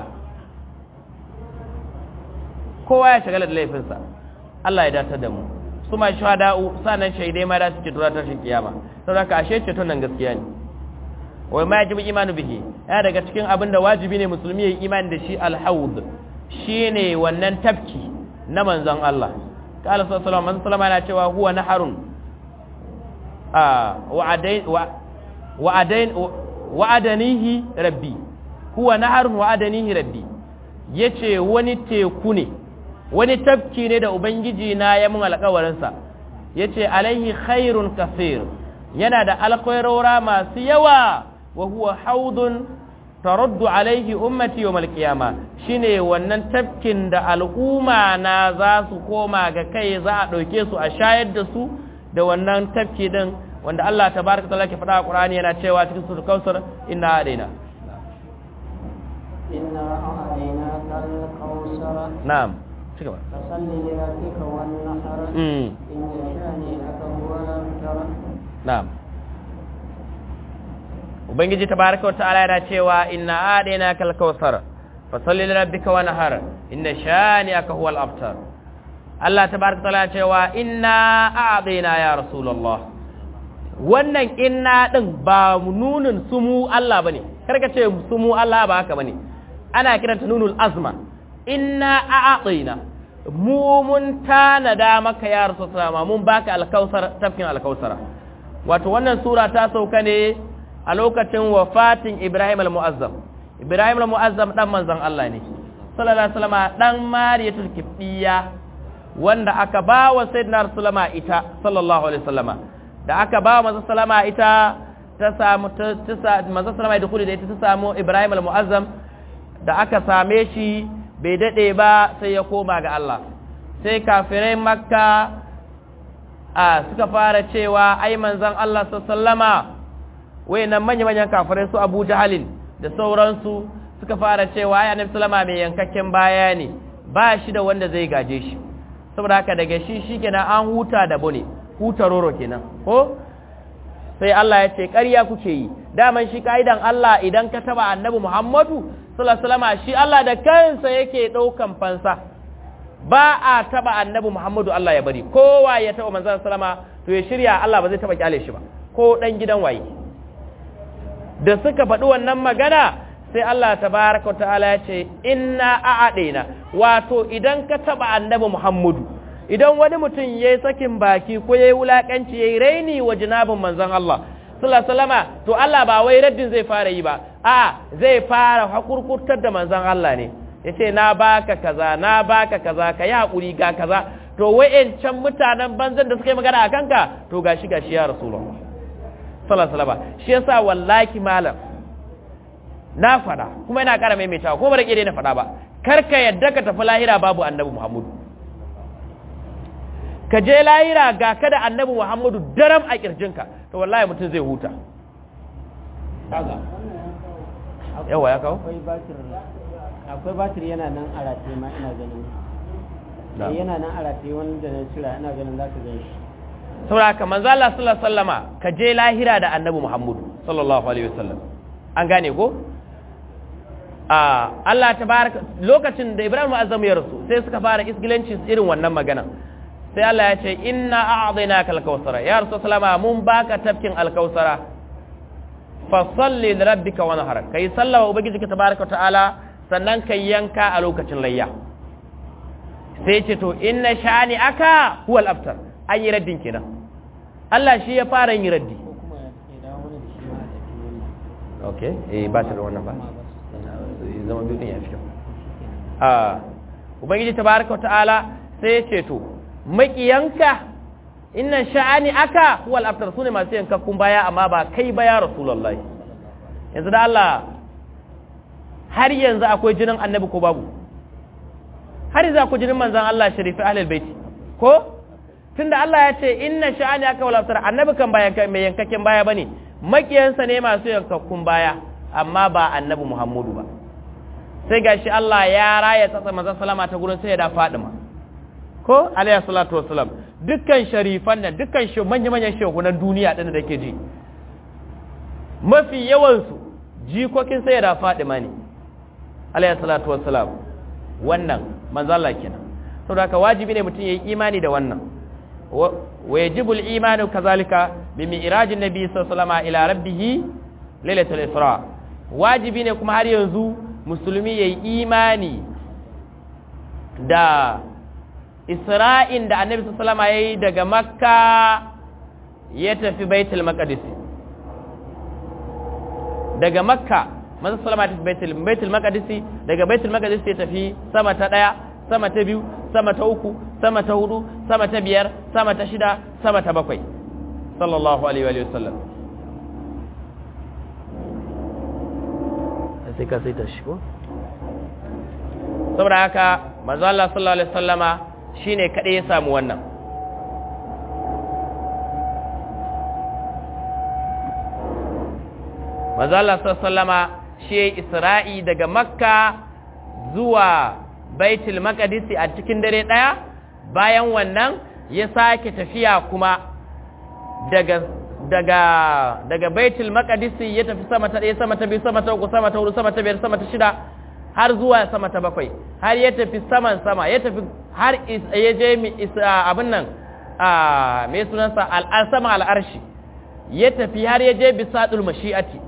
kowa ya shagala da laifinsa Allah ya datar da mu su ma shahada'u sanan shaidai ma da suke tura tashin kiyama saboda ka ashe ce nan gaskiya ne wai ma yajibu imanu bihi ya daga cikin abin da wajibi ne musulmi ya yi imani da shi alhaud shine wannan tafki na manzon Allah qala sallallahu alaihi wasallam yana cewa huwa naharun a wa'adain wa'adain wa'adanihi rabbi huwa naharun wa'adanihi rabbi yace wani teku ne wani tafki ne da ubangiji na ya mun alƙawarin sa yace alaihi khairun kaseer yana da alkhairora masu yawa wa huwa haudun taraddu alaihi ummati yawmal qiyama shine wannan tafkin da al'umma na za su koma ga kai za a dauke su a shayar da su da wannan tafki din wanda Allah tabaraka taala ke faɗa a Qur'ani yana cewa cikin suratul Kausar inna adaina inna a'adina kal na'am cigaba fasalli li rabbika wan nahar mm inna shani'aka huwa al-abtar na'am ubangiji tabaraka ta'ala yana cewa inna adaina kal kausar fasalli li rabbika wanhar inna shani'aka huwal abtar Allah tabaraka ta'ala yana cewa inna a'adaina ya rasulullah wannan inna din ba nunin sumu Allah bane karka ce sumu Allah ba haka bane ana kiranta nunul azma inna a'adaina mu mun tanada maka ya rasulullah mun baka alkausar tafkin alkausara wato wannan sura ta sauka ne a lokacin wafatin Ibrahim al-Mu'azzam Ibrahim al-Mu'azzam dan manzon Allah ne sallallahu alaihi wasallam dan Mariyatul Kibbiya wanda aka ba wa sayyidina Rasulullah ita sallallahu alaihi wasallama da aka ba wa manzon sallama ita ta samu ta manzon sallama da kudi da ita ta samu Ibrahim al-Mu'azzam da aka same shi bai dade ba sai ya koma ga Allah sai kafirai Makka a suka fara cewa ai manzon Allah sallallahu alaihi wasallama wayannan manya-manyan kafirai su Abu Jahalin da sauransu suka fara cewa ya Annabi sallama mai yankakken baya ne ba shi da wanda zai gaje shi saboda haka daga shi shikenan an huta da bone huta roro kenan ko sai Allah ya ce ƙarya kuke yi daman shi kaidan Allah idan ka taba Annabi Muhammadu sallallahu alaihi wasallama shi Allah da kansa yake daukan fansa ba a taba Annabi Muhammadu Allah ya bari kowa ya taba manzon sallama to ya shirya Allah ba zai taba kyale shi ba ko dan gidan waye da suka faɗi wannan magana sai Allah tabaraka ta'ala ya ce inna a'adina wato idan ka taba annabi Muhammadu idan wani mutum yayi sakin baki ko yayi wulakanci yayi raini wa jinabin manzon Allah sallallahu alaihi wasallama to Allah ba wai raddin zai fara yi ba a zai fara hakurkurtar da manzon Allah ne yace na baka kaza na baka kaza ka yi hakuri ga kaza to wayancan mutanen banzan da suka yi magana akan ka to gashi gashi ya rasulullah sallallahu shi yasa wallahi malam na fada kuma ina ƙara maimaitawa ko ba da ƙire na fada ba kar ka yadda ka tafi lahira babu annabi muhammadu ka je lahira ga ka da annabi muhammadu daram a ƙirjinka to wallahi mutum zai huta yawa ya kawo akwai batir akwai batir yana nan a rataye ma ina ganin Na'am. yana nan a rataye wanda na cira ina ganin za ka gan shi saboda haka manzo Allah sallallahu alaihi wasallama ka je lahira da annabi muhammadu sallallahu alaihi wasallam an gane ko a Allah tabaraka lokacin da Ibrahim azam ya rasu sai suka fara isgilanci irin wannan magana sai Allah ya ce inna a'dinaka al-kausara ya rasul sallama mun baka tafkin al-kausara fa salli li rabbika wanhar kai sallama ubangiji ka tabaraka ta'ala sannan kai yanka a lokacin layya sai ce to inna shani aka huwa al-abtar an yi raddin kenan Allah shi ya fara yin raddi ko kuma ya dawo mana da shi ma a tafi wannan okay eh ba ta da wannan ba kuma ba su zama biyu din ya fi kyau a ubangiji tabaraka wa ta'ala sai ya ce to makiyanka inna sha'ani aka huwal abtar sune masu yankakkun baya amma ba kai ba ya rasulullahi yanzu da Allah har yanzu akwai jinin annabi ko babu har yanzu akwai jinin manzon Allah sharifi ahlul baiti ko tunda Allah ya ce inna sha'ani aka wal abtar annabi kan bayan mai yankakken baya bane makiyansa ne masu yankakkun baya amma ba annabi Muhammadu ba sai gashi Allah ya raya tsatsa manzon salama ta gurin sai da Fadima ko alayhi salatu wassalam dukkan sharifan nan dukkan shi manyan manyan shehunan duniya din da ke ji mafi yawan su jikokin sai da Fadima ne alayhi salatu wassalam wannan manzon Allah kenan saboda haka wajibi ne mutum yayi imani da wannan wa yajibu al-imanu kazalika bi mi'rajin nabi sallallahu alaihi wasallam ila rabbih lailatul isra wajibi ne kuma har yanzu musulmi yayi imani da isra'in da annabi sallallahu alaihi wasallam yayi daga makka ya tafi baitul maqdis daga makka manzo sallama ya tafi baitul baitul maqdis daga baitul maqdis ya tafi sama ta daya sama ta biyu sama ta uku sama ta hudu sama ta biyar sama ta shida sama ta bakwai sallallahu alaihi wa sallam sai ka saita shi ko saboda haka manzo Allah sallallahu alaihi wasallama shine kadai ya samu wannan manzo Allah sallallahu alaihi wasallama shi Isra'i daga Makka zuwa Baitul Maqdis a cikin dare daya bayan wannan ya sake tafiya kuma daga daga daga Baitul Maqdis ya tafi sama ta ɗaya sama ta biyu sama ta uku sama ta hudu sama ta biyar sama ta shida har zuwa sama ta bakwai har ya tafi saman sama ya tafi har ya je abin nan a mai sunansa al'asama al'arshi ya tafi har ya je bisadul mashi'ati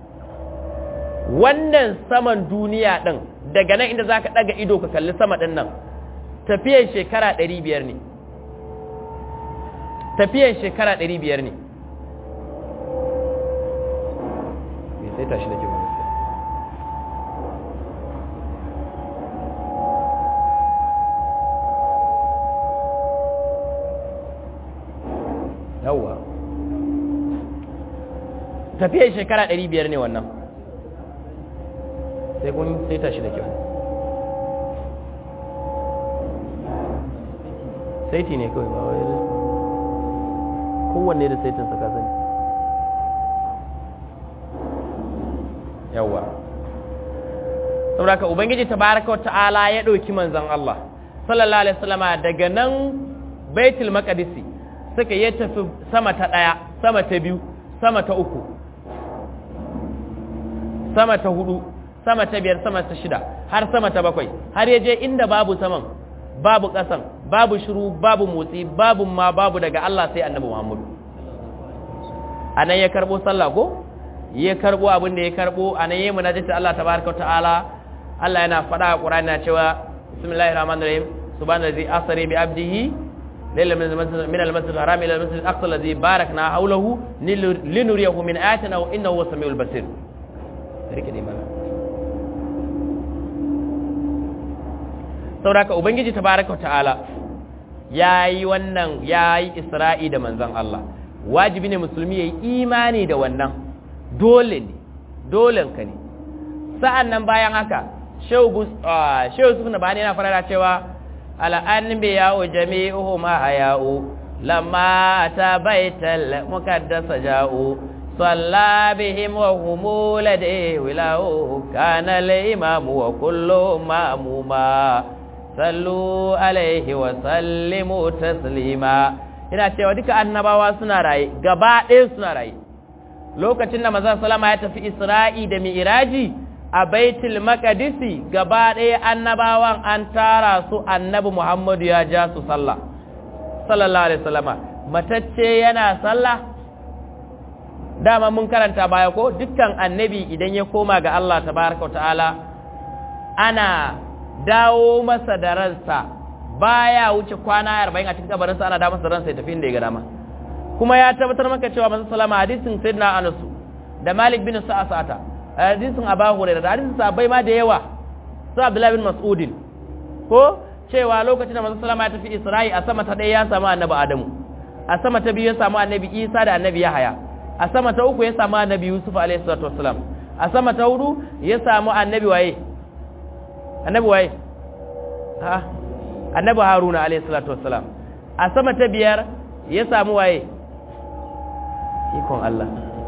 wannan saman duniya ɗin daga nan inda za ka ɗaga ido ka kalli sama ɗin nan tafiyan shekara ɗari biyar ne tafiyan shekara ɗari biyar ne sai tashi da ke wani yawwa tafiyar shekara ɗari biyar ne wannan sai kun sai tashi da kyau saiti ne kawai ba wai kowanne da saitinsa ka sani yawwa saboda ka ubangiji tabaraka ta'ala ya ɗauki manzon Allah sallallahu alaihi wasallama daga nan baitul maqdisi suka ya tafi sama ta ɗaya sama ta biyu sama ta uku sama ta hudu sama ta biyar sama ta shida har sama ta bakwai har ya je inda babu saman babu ƙasan babu shiru babu motsi babu ma babu daga Allah sai annabi Muhammadu a nan ya karɓo sallah ko ya karɓo abin da ya karɓo a nan ya yi munajata Allah tabaraka ta'ala Allah yana faɗa a Qur'ani na cewa bismillahir rahmanir rahim subhanallazi asri bi abdihi ليلة من المسجد الحرام إلى المسجد الأقصى الذي باركنا حوله لنريه من آياتنا وإنه هو السميع البصير sauraka ubangiji tabaraka ta'ala yayi wannan yayi isra'i da manzon Allah wajibi ne musulmi yayi imani da wannan dole ne dolen ka ne sa'annan bayan haka shehu shehu sufna bani yana fara cewa الأنبياء جميعهم أحياء لما أتى بيت المقدس جاءوا صلى بهم وهم لديه ولاء كان الإمام وكل مأموما صلوا عليه وسلموا تسليما ina cewa duka annabawa suna raye gaba ɗaya suna raye lokacin da manzon salama ya tafi Isra'i da Mi'raji a baitul maqdisi gaba ɗaya annabawan an tara su annabi Muhammadu ya ja su sallah sallallahu alaihi wasallama matacce yana sallah dama mun karanta baya ko dukkan annabi idan ya koma ga Allah tabaraka ta'ala ana dawo masa da ransa baya wuce kwana 40 a cikin kabarinsa ana dawo masa da ransa ya tafi inda ya ga dama kuma ya tabbatar maka cewa manzo sallama hadisin sayyidina Anas da Malik bin Sa'asata hadisin Abu Hurairah da hadisin sahabbai ma da yawa su Abdullah bin Mas'udin ko cewa lokacin da manzo sallama ya tafi Isra'i a sama ta ɗaya ya samu annabi Adamu a sama ta biyu ya samu annabi Isa da annabi Yahaya a sama ta uku ya samu annabi Yusuf alaihi salatu wassalam a sama ta hudu ya samu annabi waye annabi waye ha annabi Haruna alaihi salatu wassalam a sama ta biyar ya samu waye ikon Allah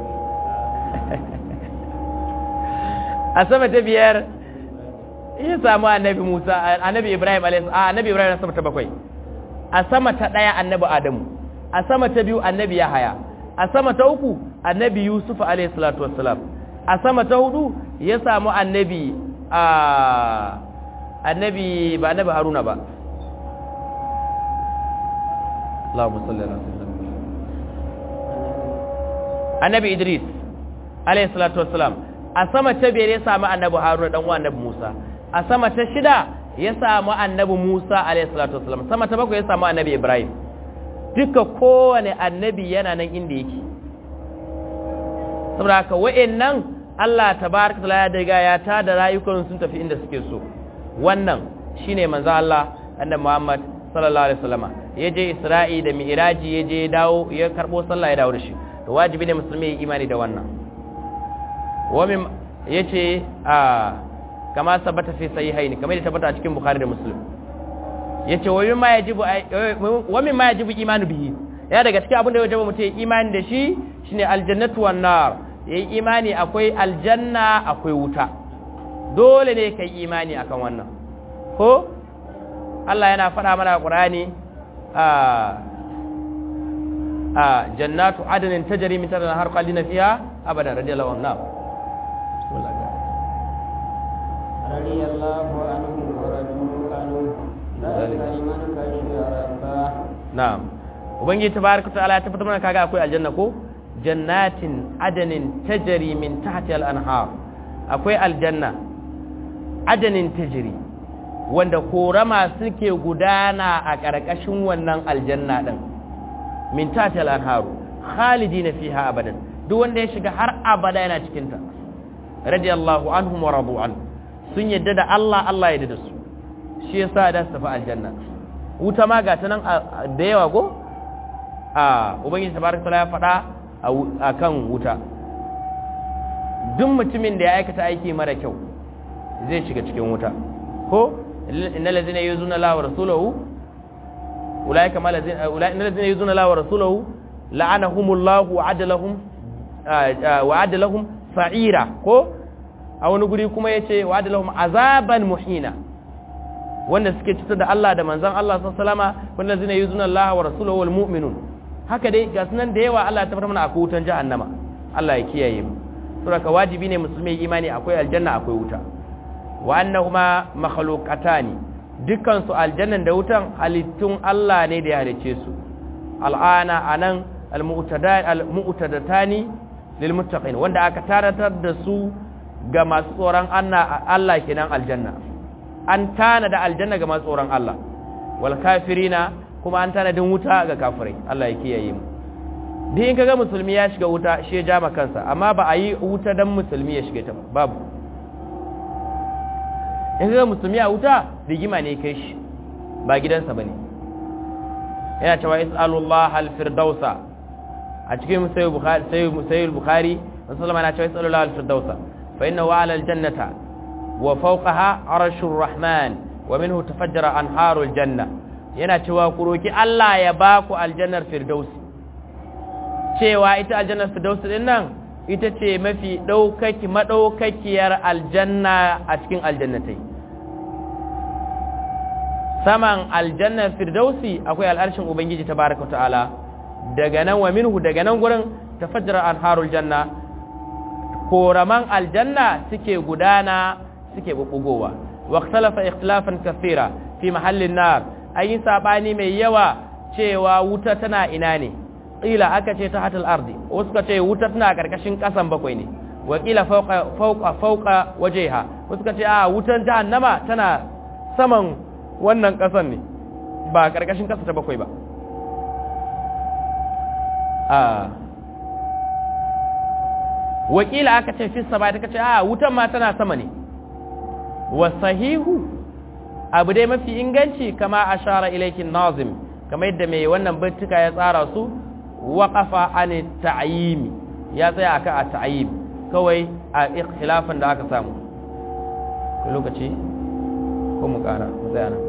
a sama ta biyar ya samu annabi Musa annabi Ibrahim alaihi a annabi Ibrahim sama ta bakwai a sama ta daya annabi Adamu a sama ta biyu annabi Yahaya a sama ta uku annabi Yusuf alaihi salatu wassalam a sama ta hudu ya samu annabi a annabi ba annabi Haruna ba Allahumma salli ala sayyidina annabi Idris alayhi salatu wassalam a sama ta biyar ya samu annabi Haruna dan uwan annabi Musa a sama ta shida ya samu annabi Musa alayhi salatu wassalam sama ta bakwai ya samu annabi Ibrahim duka kowane annabi yana nan inda yake saboda haka wa'annan Allah tabaraka taala ya daga ya ta da rayukan sun tafi inda suke so wannan shine manzo Allah annabi Muhammad sallallahu alaihi wasallama ya je Isra'i da Mi'raji ya je dawo ya karbo sallah ya dawo da shi to wajibi ne musulmi ya imani da wannan wa min yace a kama sabata fi sahihaini kamar da tabbata a cikin bukhari da muslim yace wa mimma yajibu wa mimma yajibu imanu bihi ya daga cikin abin da ya wajaba mutum imani da shi shine aljannatu wan nar yayi imani akwai aljanna akwai wuta dole ne kai imani akan wannan ko Allah yana faɗa mana a Qur'ani a a jannatu adnin tajri min tahtiha har qalina fiha abadan radiyallahu anhu رضي الله عنه ورضوا عنه ذلك لمن خشي ربه na'am ubangiji tabaraka ta'ala ya tabbatar mana kaga akwai aljanna ko jannatin adanin tajri min tahtiha al-anhar akwai aljanna adanin tajri wanda korama suke gudana a ƙarƙashin wannan aljanna din min tahtiha al-anhar khalidina fiha abadan duk wanda ya shiga har abada yana cikin ta radiyallahu anhum wa radu an sun yadda da Allah Allah ya yarda da su shi yasa da su tafi aljanna wuta ma ga ta nan da yawa ko a ubangiji tabaraka taala ya faɗa a kan wuta duk mutumin da ya aikata aiki mara kyau zai shiga cikin wuta ko innal ladzina yuzuna la wa rasulahu ulaika ma ladzina ulaika innal ladzina yuzuna la wa rasulahu la'anahumullahu wa adalahum wa adalahum sa'ira ko a wani guri kuma yace wa adalahum azaban muhina wanda suke cutar da Allah da manzan Allah sallama wanda zina yi zunan Allah wa rasulahu wal mu'minun haka dai ga sunan da yawa Allah ta fara mana akwai wutan jahannama Allah ya kiyaye mu saboda wajibi ne musulmi imani akwai aljanna akwai wuta wa annahuma makhluqatani dukkan su aljannan da wutan halittun Allah ne da ya halice su al'ana anan al-mu'tadatani lil muttaqin wanda aka taratar da su ga masu tsoron Allah kenan aljanna an tana da aljanna ga masu tsoron Allah wal kafirina kuma an tana din wuta ga kafirai Allah ya kiyaye mu duk in kaga musulmi ya shiga wuta shi ya jama kansa amma ba a yi wuta dan musulmi ya shiga ta ba babu in kaga musulmi a wuta rigima ne kai shi ba gidansa bane yana cewa is'alullah al-firdausa a cikin sayyid bukhari sayyid bukhari sallallahu alaihi wasallam yana cewa al-firdausa fa innahu ala al-jannata وفوقها عرش الرحمن ومنه تفجر أنهار الجنة yana cewa ku roki Allah ya ba ku aljannar firdausi cewa ita aljannar firdausi din nan ita ce mafi ɗaukaki maɗaukakiyar aljanna a cikin aljannatai saman aljannar firdausi akwai al'arshin ubangiji tabaraka ta'ala daga nan wa minhu daga nan gurin tafajjara anharul janna koraman aljanna suke gudana suke bubbugowa waqtalafa ikhtilafan kathira fi mahallin nar ayi sabani mai yawa cewa wuta tana ina ne qila aka ce ta hatal ardi wasu ka ce wuta tana karkashin kasan bakwai ne wa qila fawqa fawqa fawqa wajhiha wasu ka ce a wutan jahannama tana saman wannan kasan ne ba karkashin kasa ta bakwai ba a wakila aka ce fi sama ta kace a wutan ma tana sama ne wasahihu abu dai mafi inganci kama ashara ilaikin nazim kama yadda mai wannan bintika ya tsara su waƙafa an ta'ayimi ya tsaya akan a ta'ayim kawai a ikhtilafin da aka samu lokaci ko mu kara mu tsaya nan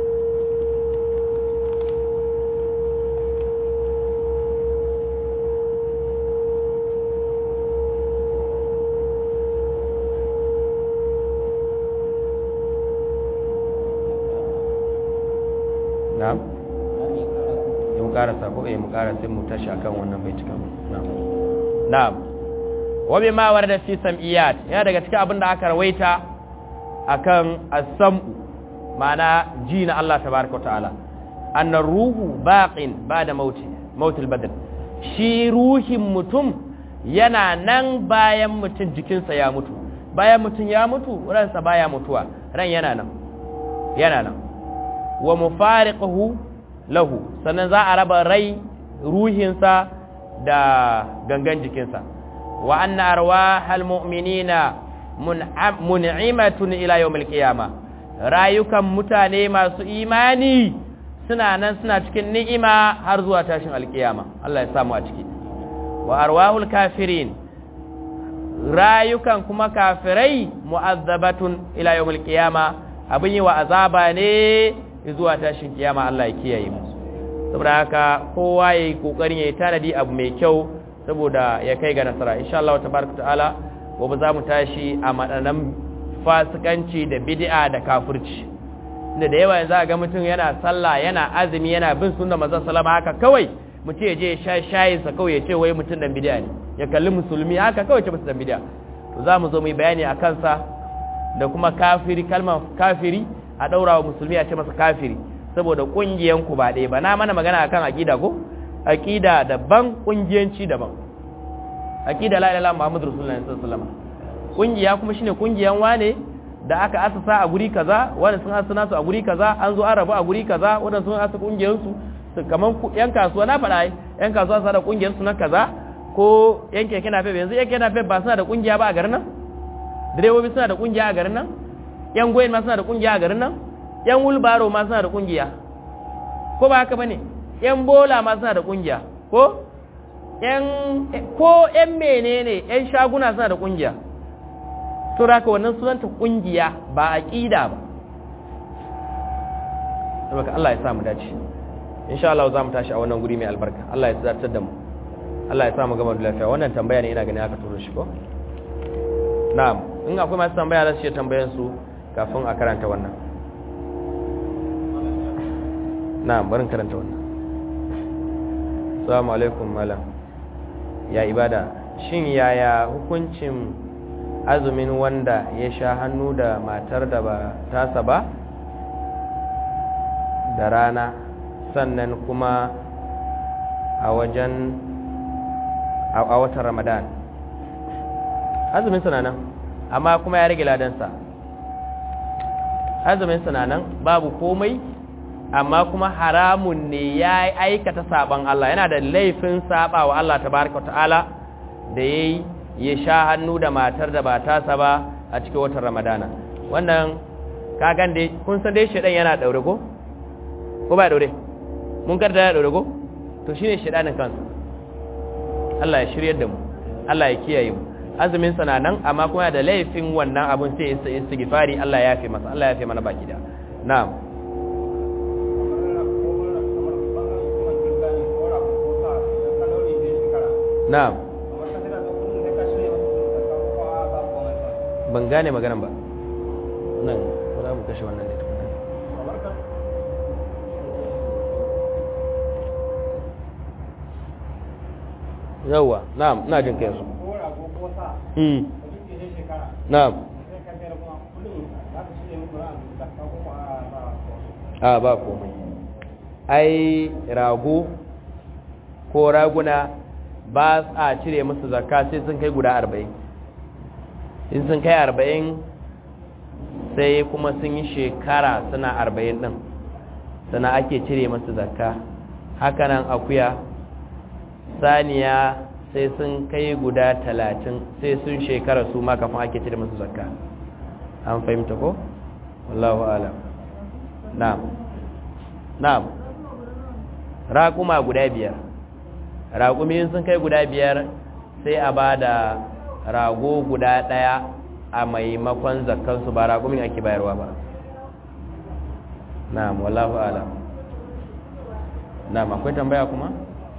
na'am ya mu karasa ko eh mu karasa mu tashi akan wannan baitukan na'am na'am wa bima warada fi sam'iyat ya daga cikin abin da aka rawaita akan as-sam'u ma'ana ji na Allah tabaaraka wa ta'ala annar ruhu baqin ba'da mauti mautul badal shi ruhin mutum yana nan bayan mutum jikinsa ya mutu bayan mutum ya mutu ransa baya mutuwa ran yana nan yana nan wa mufariquhu lahu sannan za a raba rai ruhinsa da gangan jikinsa wa anna arwahal mu'minina mun'imatun ila yawmil qiyama rayukan mutane masu imani suna nan suna cikin ni'ima har zuwa tashin alkiyama Allah ya samu a ciki wa arwahul kafirin rayukan kuma kafirai mu'azzabatun ila yawmil qiyama abin yi wa azaba ne zuwa tashin kiyama Allah ya kiyaye mu saboda haka kowa yayi kokarin yayi tanadi abu mai kyau saboda ya kai ga nasara insha Allah tabaraka ta'ala gobe za mu tashi a madanan fasikanci da bid'a da kafirci inda da yawa yanzu ga mutum yana sallah yana azumi yana bin sunnar manzon sallama haka kawai mutum ya je ya sha shayin sa kawai ya ce wai mutum dan bid'a ne ya kalli musulmi haka kawai ce musu dan bid'a to za mu zo mu yi bayani a kansa da kuma kafiri kalmar kafiri a daura wa musulmi a ce masa kafiri saboda kungiyan ku ba ɗaya ba na mana magana akan aqida ko aqida daban kungiyanci daban aqida la ilaha illallah muhammadur rasulullahi sallallahu alaihi wasallam kungiya kuma shine kungiyan wane da aka asasa a guri kaza wanda sun asasa nasu a guri kaza an zo an rabu a guri kaza wanda sun asasa kungiyan su kaman yan kasuwa na faɗa ai yan kasuwa suna da kungiyar su na kaza ko yan keke na yanzu yan keke na ba suna da kungiya ba a garin nan direbobi suna da kungiya a garin nan yan goyin ma suna da kungiya a garin nan yan wulbaro ma suna da kungiya ko ba haka bane yan bola ma suna da kungiya ko yan ko yan menene yan shaguna suna da kungiya to haka wannan sunanta kungiya ba aqida ba saboda Allah ya sa mu dace insha Allah za mu tashi a wannan guri mai albarka Allah ya zartar da mu Allah ya sa mu gama da lafiya wannan tambaya ne ina ganin aka turo shi ko na'am in akwai masu tambaya za su ce tambayan su kafin a karanta wannan na'am barin karanta wannan assalamu alaikum malam ya ibada shin yaya hukuncin azumin wanda ya sha hannu da matar da ba tasa ba da rana sannan kuma a wajen a watan ramadan azumin nan amma kuma ya rage ladansa azumin nan babu komai amma kuma haramun ne ya aikata saban Allah yana da laifin saba wa Allah tabaraka ta'ala da yayi ya sha hannu da matar da ba tasa ba a cikin watan ramadana wannan kagan dai kun san dai shedan yana daure ko ko ba daure mun karda ya daure ko to shine shedanin kansa Allah ya shiryar da mu Allah ya kiyaye mu azumin sa nan amma kuma da laifin wannan abun sai ya istighfari Allah ya yafe masa Allah ya yafe mana baki da na'am na'am ban gane maganan ba nan ko za mu kashe wannan ne yawwa na'am ina jin kai su mm na'am a ba komai ai rago ko raguna ba a cire musu zakka sai sun kai guda arba'in in sun kai arba'in sai kuma sun yi shekara suna arba'in ɗin sana ake cire masu zakka hakanan akuya saniya sai sun kai guda talatin sai sun shekara su ma kafin ake cire masu zakka an fahimta ko? wallahu alam na'am na'am raƙuma guda biyar raƙumi sun kai guda biyar sai a ba da rago guda ɗaya a maimakon zakkansu ba raƙumin ake bayarwa ba na'am wallahu alam na'am akwai tambaya kuma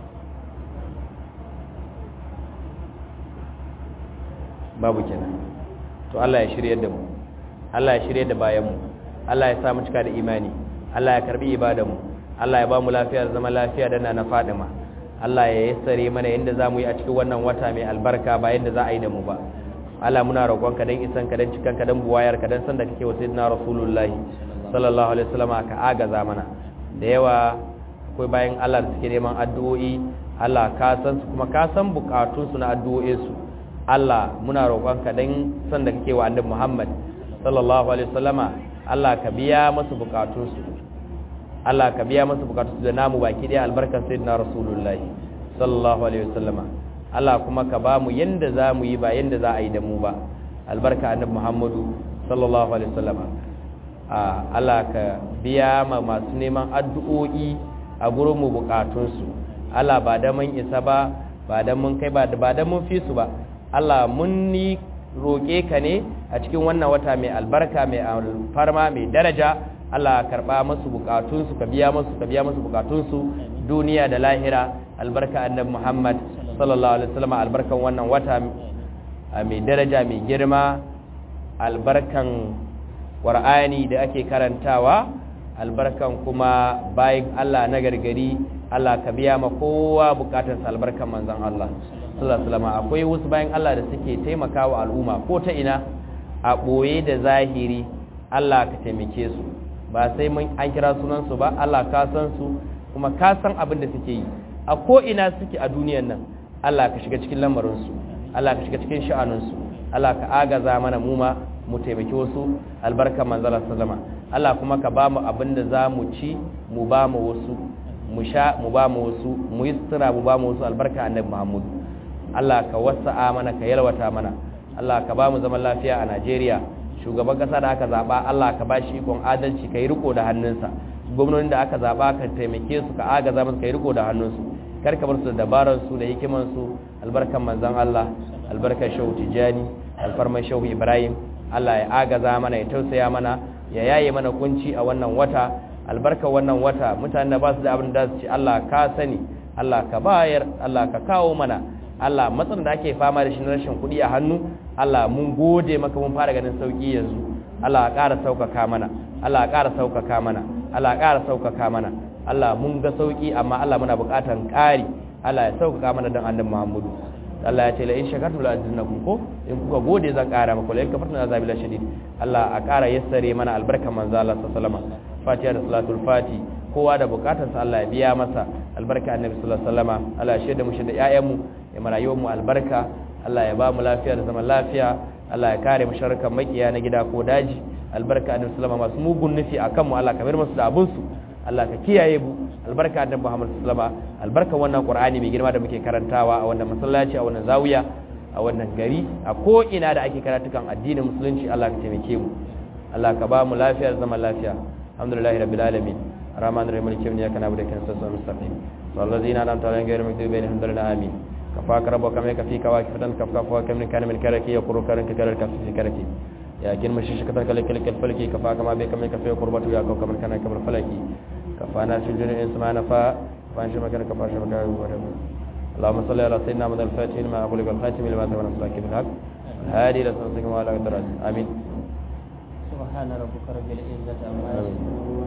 babu kenan to Allah ya shirye da mu Allah ya shirye da bayan mu Allah ya sa mu cika da imani Allah ya karbi ibada mu Allah ya ba mu lafiya da zama lafiya da na Fadima Allah ya yassare mana yadda za mu yi a cikin wannan wata mai albarka ba yadda za a yi da mu ba Allah muna roƙonka dan isan ka dan cikan ka dan buwayar ka dan san da kake wa sayyidina rasulullahi sallallahu alaihi wasallam ka agaza mana da yawa akwai bayan Allah da suke neman addu'o'i Allah ka san su kuma ka san bukatun su na addu'o'in su Allah muna roƙonka dan san da kake wa annabi Muhammad sallallahu alaihi wasallama Allah ka biya masu bukatun su Allah ka biya masu bukatun su da namu baki daya albarkar sayyidina rasulullahi sallallahu alaihi wasallama Allah kuma ka ba mu yanda za mu yi ba yanda za a yi da mu ba albarka annabi Muhammadu sallallahu alaihi wasallama Allah ka biya ma masu neman addu'o'i a gurin mu bukatun su Allah ba da mun isa ba ba da mun kai ba ba da mun fi su ba Allah mun ni roƙe ka ne a cikin wannan wata mai albarka mai alfarma mai daraja Allah karɓa masu bukatunsu ka biya masu ka biya masu bukatunsu duniya da lahira albarka annabi Muhammad sallallahu alaihi wasallam albarkan wannan wata mai daraja mai girma albarkan Qur'ani da ake karantawa albarkan kuma bayan Allah na gargari Allah ka biya ma kowa bukatarsa albarkan manzon Allah sallallahu alaihi akwai wasu bayan Allah da suke taimakawa al'umma ko ta ina a boye da zahiri Allah ka taimake su ba sai mun an kira sunan su ba Allah ka san su kuma ka san abin da suke yi a ko ina suke a duniyar nan Allah ka shiga cikin lamarin su Allah ka shiga cikin sha'anin su Allah ka agaza mana mu ma mu taimaki wasu albarkan manzala sallama Allah kuma ka ba mu abin da za mu ci mu ba mu wasu mu sha mu ba mu wasu mu yi sutura mu ba mu wasu albarka annabi Muhammad Allah ka wasa'a mana ka yalwata mana Allah ka ba mu zaman lafiya a Najeriya shugaban kasa da aka zaba Allah ka ba shi ikon adalci ka yi riko da hannunsa gwamnonin da aka zaba ka taimake su ka agaza musu ka yi riko da hannunsu kar ka bar su da dabarar su da hikiman su albarkan manzon Allah albarkan shehu Tijani alfarman shehu Ibrahim Allah ya agaza mana ya tausaya mana ya yaye mana kunci a wannan wata albarka wannan wata mutane da ba su da abin da su ci Allah ka sani Allah ka bayar Allah ka kawo mana Allah matsin da ake fama da shi na rashin kuɗi a hannu Allah mun gode maka mun fara ganin sauki yanzu Allah ya ƙara sauƙaƙa mana Allah ya ƙara sauƙaƙa mana Allah ya ƙara sauƙaƙa mana Allah mun ga sauki amma Allah muna buƙatan ƙari Allah ya sauƙaƙa mana don annabi Muhammadu Allah ya ce la in shakartum la azidannakum ko in kuka gode zan ƙara muku la in kafartum la azabi la shadid Allah a ƙara yassare mana albarkan manzo Allah sallallahu alaihi wasallam Fatiha da salatul Fati kowa da bukatarsa Allah ya biya masa albarka annabi sallallahu alaihi wasallam Allah ya shaida mu shaida ƴaƴanmu ya marayuwar mu albarka Allah ya ba mu lafiya da zaman lafiya Allah ya kare mu sharkan makiya na gida ko daji albarka annabi sallallahu alaihi wasallam masu mugun nufi akan mu Allah ka bar musu da abun su Allah ka kiyaye mu albarka annabi Muhammad sallallahu alaihi wasallam albarka wannan Qur'ani mai girma da muke karantawa a wannan masallaci a wannan zawiya a wannan gari a ko ina da ake karatukan addinin musulunci Allah ka taimake mu Allah ka ba mu lafiya da zaman lafiya alhamdulillahi rabbil alamin الرحمن الرحيم مالك يوم الدين نعبد ونستعين صراط المستقيم صراط الذين أنعمت عليهم غير المغضوب عليهم ولا الضالين آمين كفاك ربك كما يكفيك واكفة كفاك فواك من كان من كرك يقر كرك كرك في كرك يا كن مشيش كتر كلك كلك الفلك كفاك ما بك من كفي قربة يا كوكب من كان كبر فلكي كفانا في الجنة إن سمعنا فا فانش مكان كفاش مكان اللهم صل على سيدنا محمد الفاتح لما أقول الخاتم لما تبنى صلاك بالحق الهادي إلى صراطك وعلى آله آمين سبحان ربك رب العزة عما يصفون